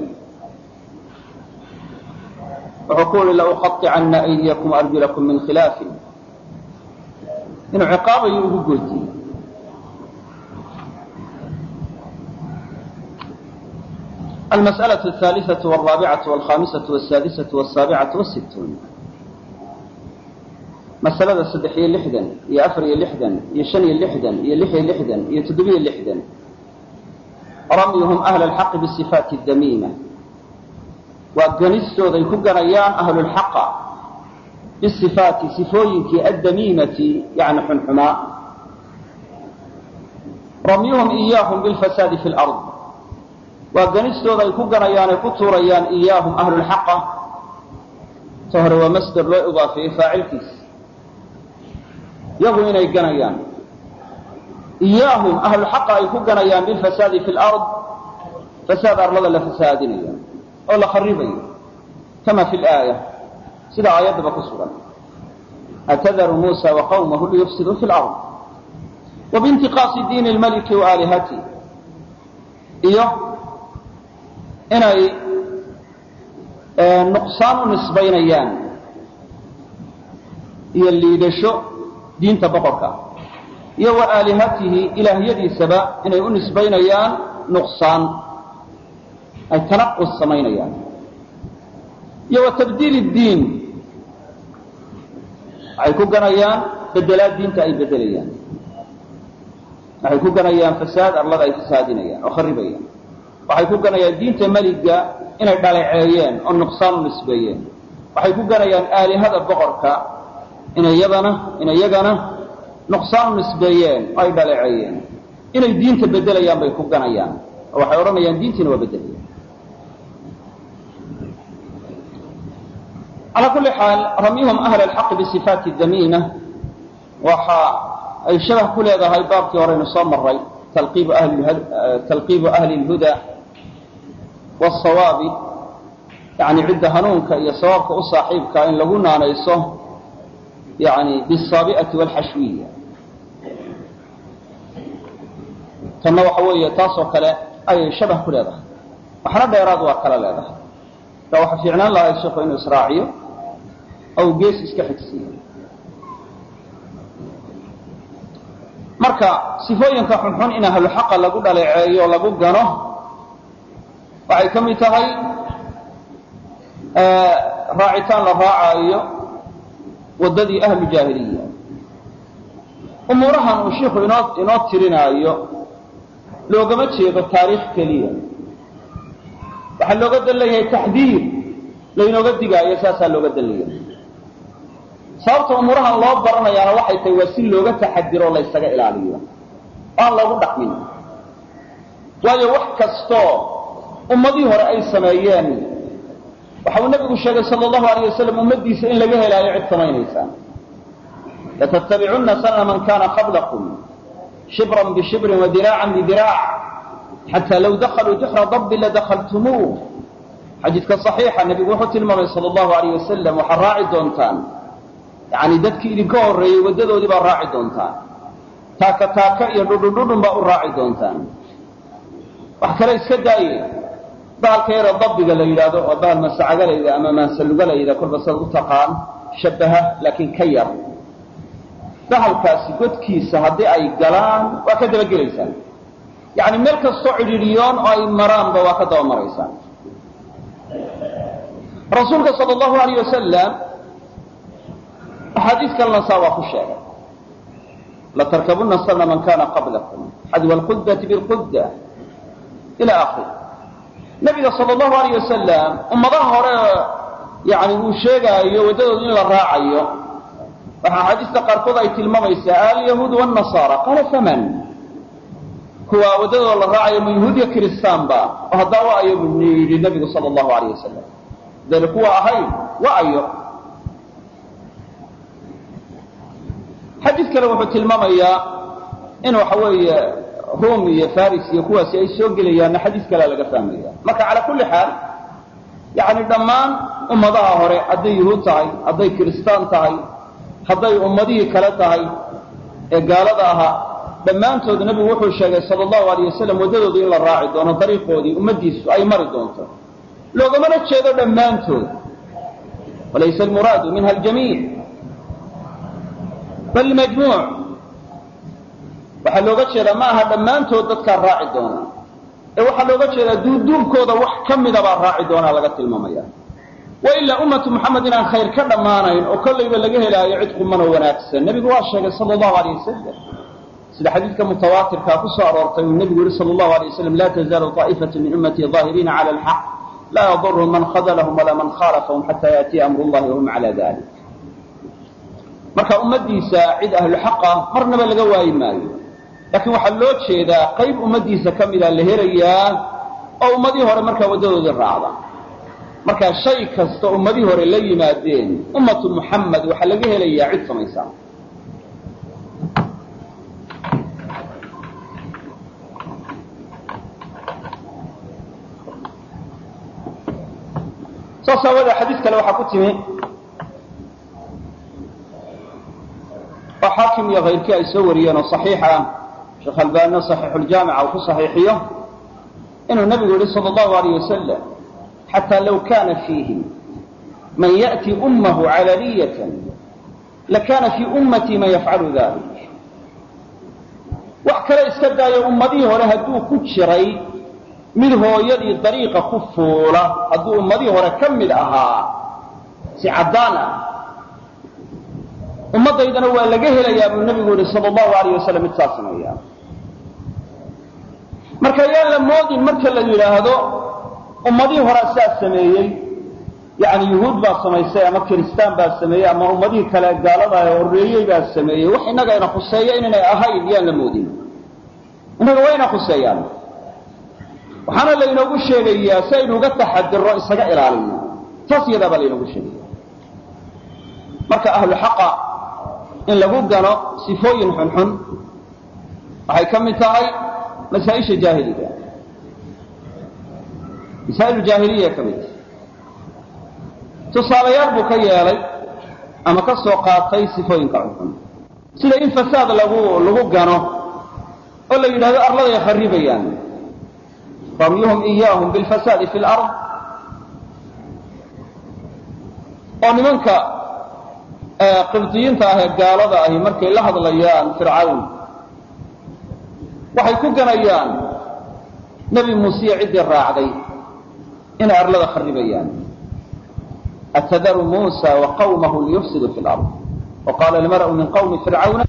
wuxuu ku uhi lauqaطicanna aydiyakum arjulakum min khilaafin inuu ciqaabayo ugu goodiyey almas'alaة الثaaliثaة والرaabicaة والkhamisaة والsaadisaة والsaabicaة والsituun masalada saddex iyo lixdan iyo afar iyo lixdan iyo shan iyo lixdan iyo lix iyo lixdan iyo toddobiyo lixdan ramyuhum ahla alxaqi bisifaati damiima waa ganistooday ku ganayaan ahlulxaqa bisifaati sifooyinkii addamiimati yani xunxumaa ramyuhum iyaahum bilfasaadi fi lard waa ganistooda ay ku ganayaan ay ku tuurayaan iyaahum ahlulxaqa ta hore waa masder loo idaafeeyey faacilkiisa yagu inay ganayaan iyaahum ahlulxaqa ay ku ganayaan bilfasaadi fi lard fasaad arlada la fasaadinayo oo la kharibayo kama fi laaya sida aayaddaba ku sugan atadaru muusa wa qawmahu liyufsiduu fi lard wa biintiqaasi diini lmaliki wa aalihati iyo inay nuqsaan u nisbaynayaan iyo liidasho diinta boqorka iyo wa aalihatihi ilaahyadiisaba inay u nisbaynayaan nuqsaan ay tanaqus samaynayaan iyo wa tabdiil diin waxay ku ganayaan bedelaad diinta ay bedelayaan waxay ku ganayaan fasaad arlada ay fasaadinayaan oo kharibayaan waxay ku ganayaan diinta meliga inay dhaleeceeyeen oo nuqsaan u nisbeeyeen waxay ku ganayaan aalihada boqorka inayadana inayagana nuqsaan u nisbeeyeen oo ay dhaleeceeyeen inay diinta bedelayaan bay ku ganayaan oo waxay odhanayaan diintiina waa bedelayaan calaa kulli xaal ramyuhum ahla alxaqi bisifaati damiima waxa ay shabah ku leedahay baabkii horeynu soo maray talqiibu ahli lhuda wsawaabi yani cidda hanuunka iyo sawaabka u saaxiibkaa in lagu naanayso yani bisaabi'ati walxashwiya tanna waxa weeye taasoo kale ayay shabah ku leedahay waxna dheeraad waa kala leedahay marka waxa fiicnaan lahay sheikhu inuu israaciyo ou gees iska xigsiiyo marka sifooyinka xunxun in ahluxaqa lagu dhaleeceeyo o lagu gano waxay ka mid tahay raacitaan la raacaayo waddadii ahlu jaahiliya umuurahan uu shiiku inoo inoo tirinaayo loogama jeedo taariikh keliya waxaa looga dan leeyahay taxdiir laynooga digaayo saasaa looga dan leeyahay sababta umuurahan loo baranayaana waxay tahay waa si looga taxadiro o laysaga ilaaliyo aan loogu dhaqmin waayo wax kastoo ummadihii hore ay sameeyeen waxa uu nabigu sheegay sal allahu alayh wasalam ummaddiisa in laga helaayo cid samaynaysa latattabicunna sanana man kana qablakum shibran bishibrin wadiraacan bidiraac xataa law dakaluu juxra dabbi ladakaltumuuh xadiidka صaxiixa nebigu wuxuu tilmaamay sal allahu alayh wasalam waxaad raaci doontaan yani dadkii idinka horreeyey waddadoodii baad raaci doontaan taaka taaka iyo dhudhundhudhun baa u raaci doontaan wax kale iska daaye bahalka yaro dabbiga la yidhaahdo waa bahal masacagalayda ama maansalugalayda kolba sad u taqaan shabaha laakiin ka yar bahalkaasi godkiisa haddii ay galaan waa ka dabagelaysaan yani meel kastoo cidhiidhiyoon oo ay maraanba waa ka daba maraysaan rasuulka sal allahu alayh wasalam axaadiis kalena saa waa ku sheegay latarkabuna sana man kana qablakum xadwa alqudati bilqudda ila akhiri nabiga sal allahu alayh wasalam ummadaha hore yani uu sheegaayo waddadooda in la raacayo waxaa axaadiista qaarkood ay tilmaamaysaa alyahuud wاnasaara qaala faman kuwa waddadooda la raacayo ma yahuudiya kiristaanba oo haddaa wa ayo bu yidhi nabigu sal allahu alayh wasalam dayna kuwa ahayn wa ayo xadiid kale wuxuu tilmaamayaa in waxa weeye rum iyo faris iyo kuwaasi ay soo gelayaanna xadiis kalea laga fahmaya marka calaa kulli xaal yani dhammaan ummadaha hore hadday yuhuud tahay hadday kiristaan tahay hadday ummadihii kale tahay ee gaalada ahaa dhammaantood nebigu wuxuu sheegay sala allahu alayh wasalam waddadooda in la raaci doono dariiqoodii ummaddiisu ay mari doonto loogamana jeedo dhammaantood walaysa almuraadu minha aljamiic bal majmuuc waxaa looga jeedaa ma aha dhammaantood dadkaa raaci doona ee waxaa looga jeedaa duuduubkooda wax ka mida baa raaci doonaa laga tilmaamaya wa ilaa ummatu muxamed inaan khayr ka dhammaanayn oo kollayba laga helaayo cid quman oo wanaagsan nebigu waa sheegay sala allahu aleyh wasalam sida xadiidka mutawaatirkaa ku soo aroortay uu nebigu yihi sala allahu alay wasalam laa tazaalu taa'ifatu min ummatii daahiriina cala alxaq laa yadurhum man khadalahum walaa man khaalafahum xataa yaatiya amru llahi wahum cala dalik marka ummaddiisa cid ahluxaqa marnaba laga waayi maayo laakiin waxaa loo jeedaa qayb ummaddiisa ka mida la helayaa oo ummadii hore markaa waddadoodii raacda marka shay kasta ummadii hore la yimaadeen ummatu muxamed waxaa laga helayaa cid samaysa saas aawadee xadiis kale waxaa ku timi oo xaakim iyo kayrkii ay soo wariyeen oo صaxiix ah sheekh albanina صaxiixuljaamica uu ku صaxiixiyo inuu nebigu yihi salى اllahu alayh wasalam xatى low kana fiihim man yaأti ummahu calaniyة lakana fii ummatii man yafcalu dalik wax kale iska daayo ummadihii hore hadduu ku jiray mid hooyadii dariiqa ku fuula hadduu ummadihii hore ka mid ahaa si caddaan ah ummadaydana waa laga helayaa buu nebigu yihi sal allahu alayh wasalam mid saa sameeya marka yaan la moodin marka la yidhaahdo ummadihii horaa saa sameeyey yani yuhuud baa samaysay ama kiristaan baa sameeyey ama ummadihii kale gaalada horreeyey baa sameeyey wax innaga ina khuseeya inaynay ahayn yaan la moodin innaga waa ina khuseeyaan waxaana laynoogu sheegayaa si aynu uga taxadiro isaga ilaalino taas iyadaa baa laynoogu sheegaya marka ahlu xaqa in lagu gano sifooyin xunxun waxay ka mid tahay masaaisha jaahiliga masaa'ilu jaahiliya ka mid tahay tusaalayaal buu ka yeelay ama ka soo qaatay sifooyinka xunxun sida in fasaad lagu lagu gano oo la yidhahdo arladay kharibayaan ramyuhum iyaahum bilfasaadi fi lard oo nimanka qibdiyiinta ah ee gaalada ahi markay la hadlayaan fircawn waxay ku ganayaan nebi muusiya ciddii raacday inay arlada kharibayaan atadaru muusa wa qawmahu liyufsiduu fi lard wa qaala almar'u min qawmi fircawna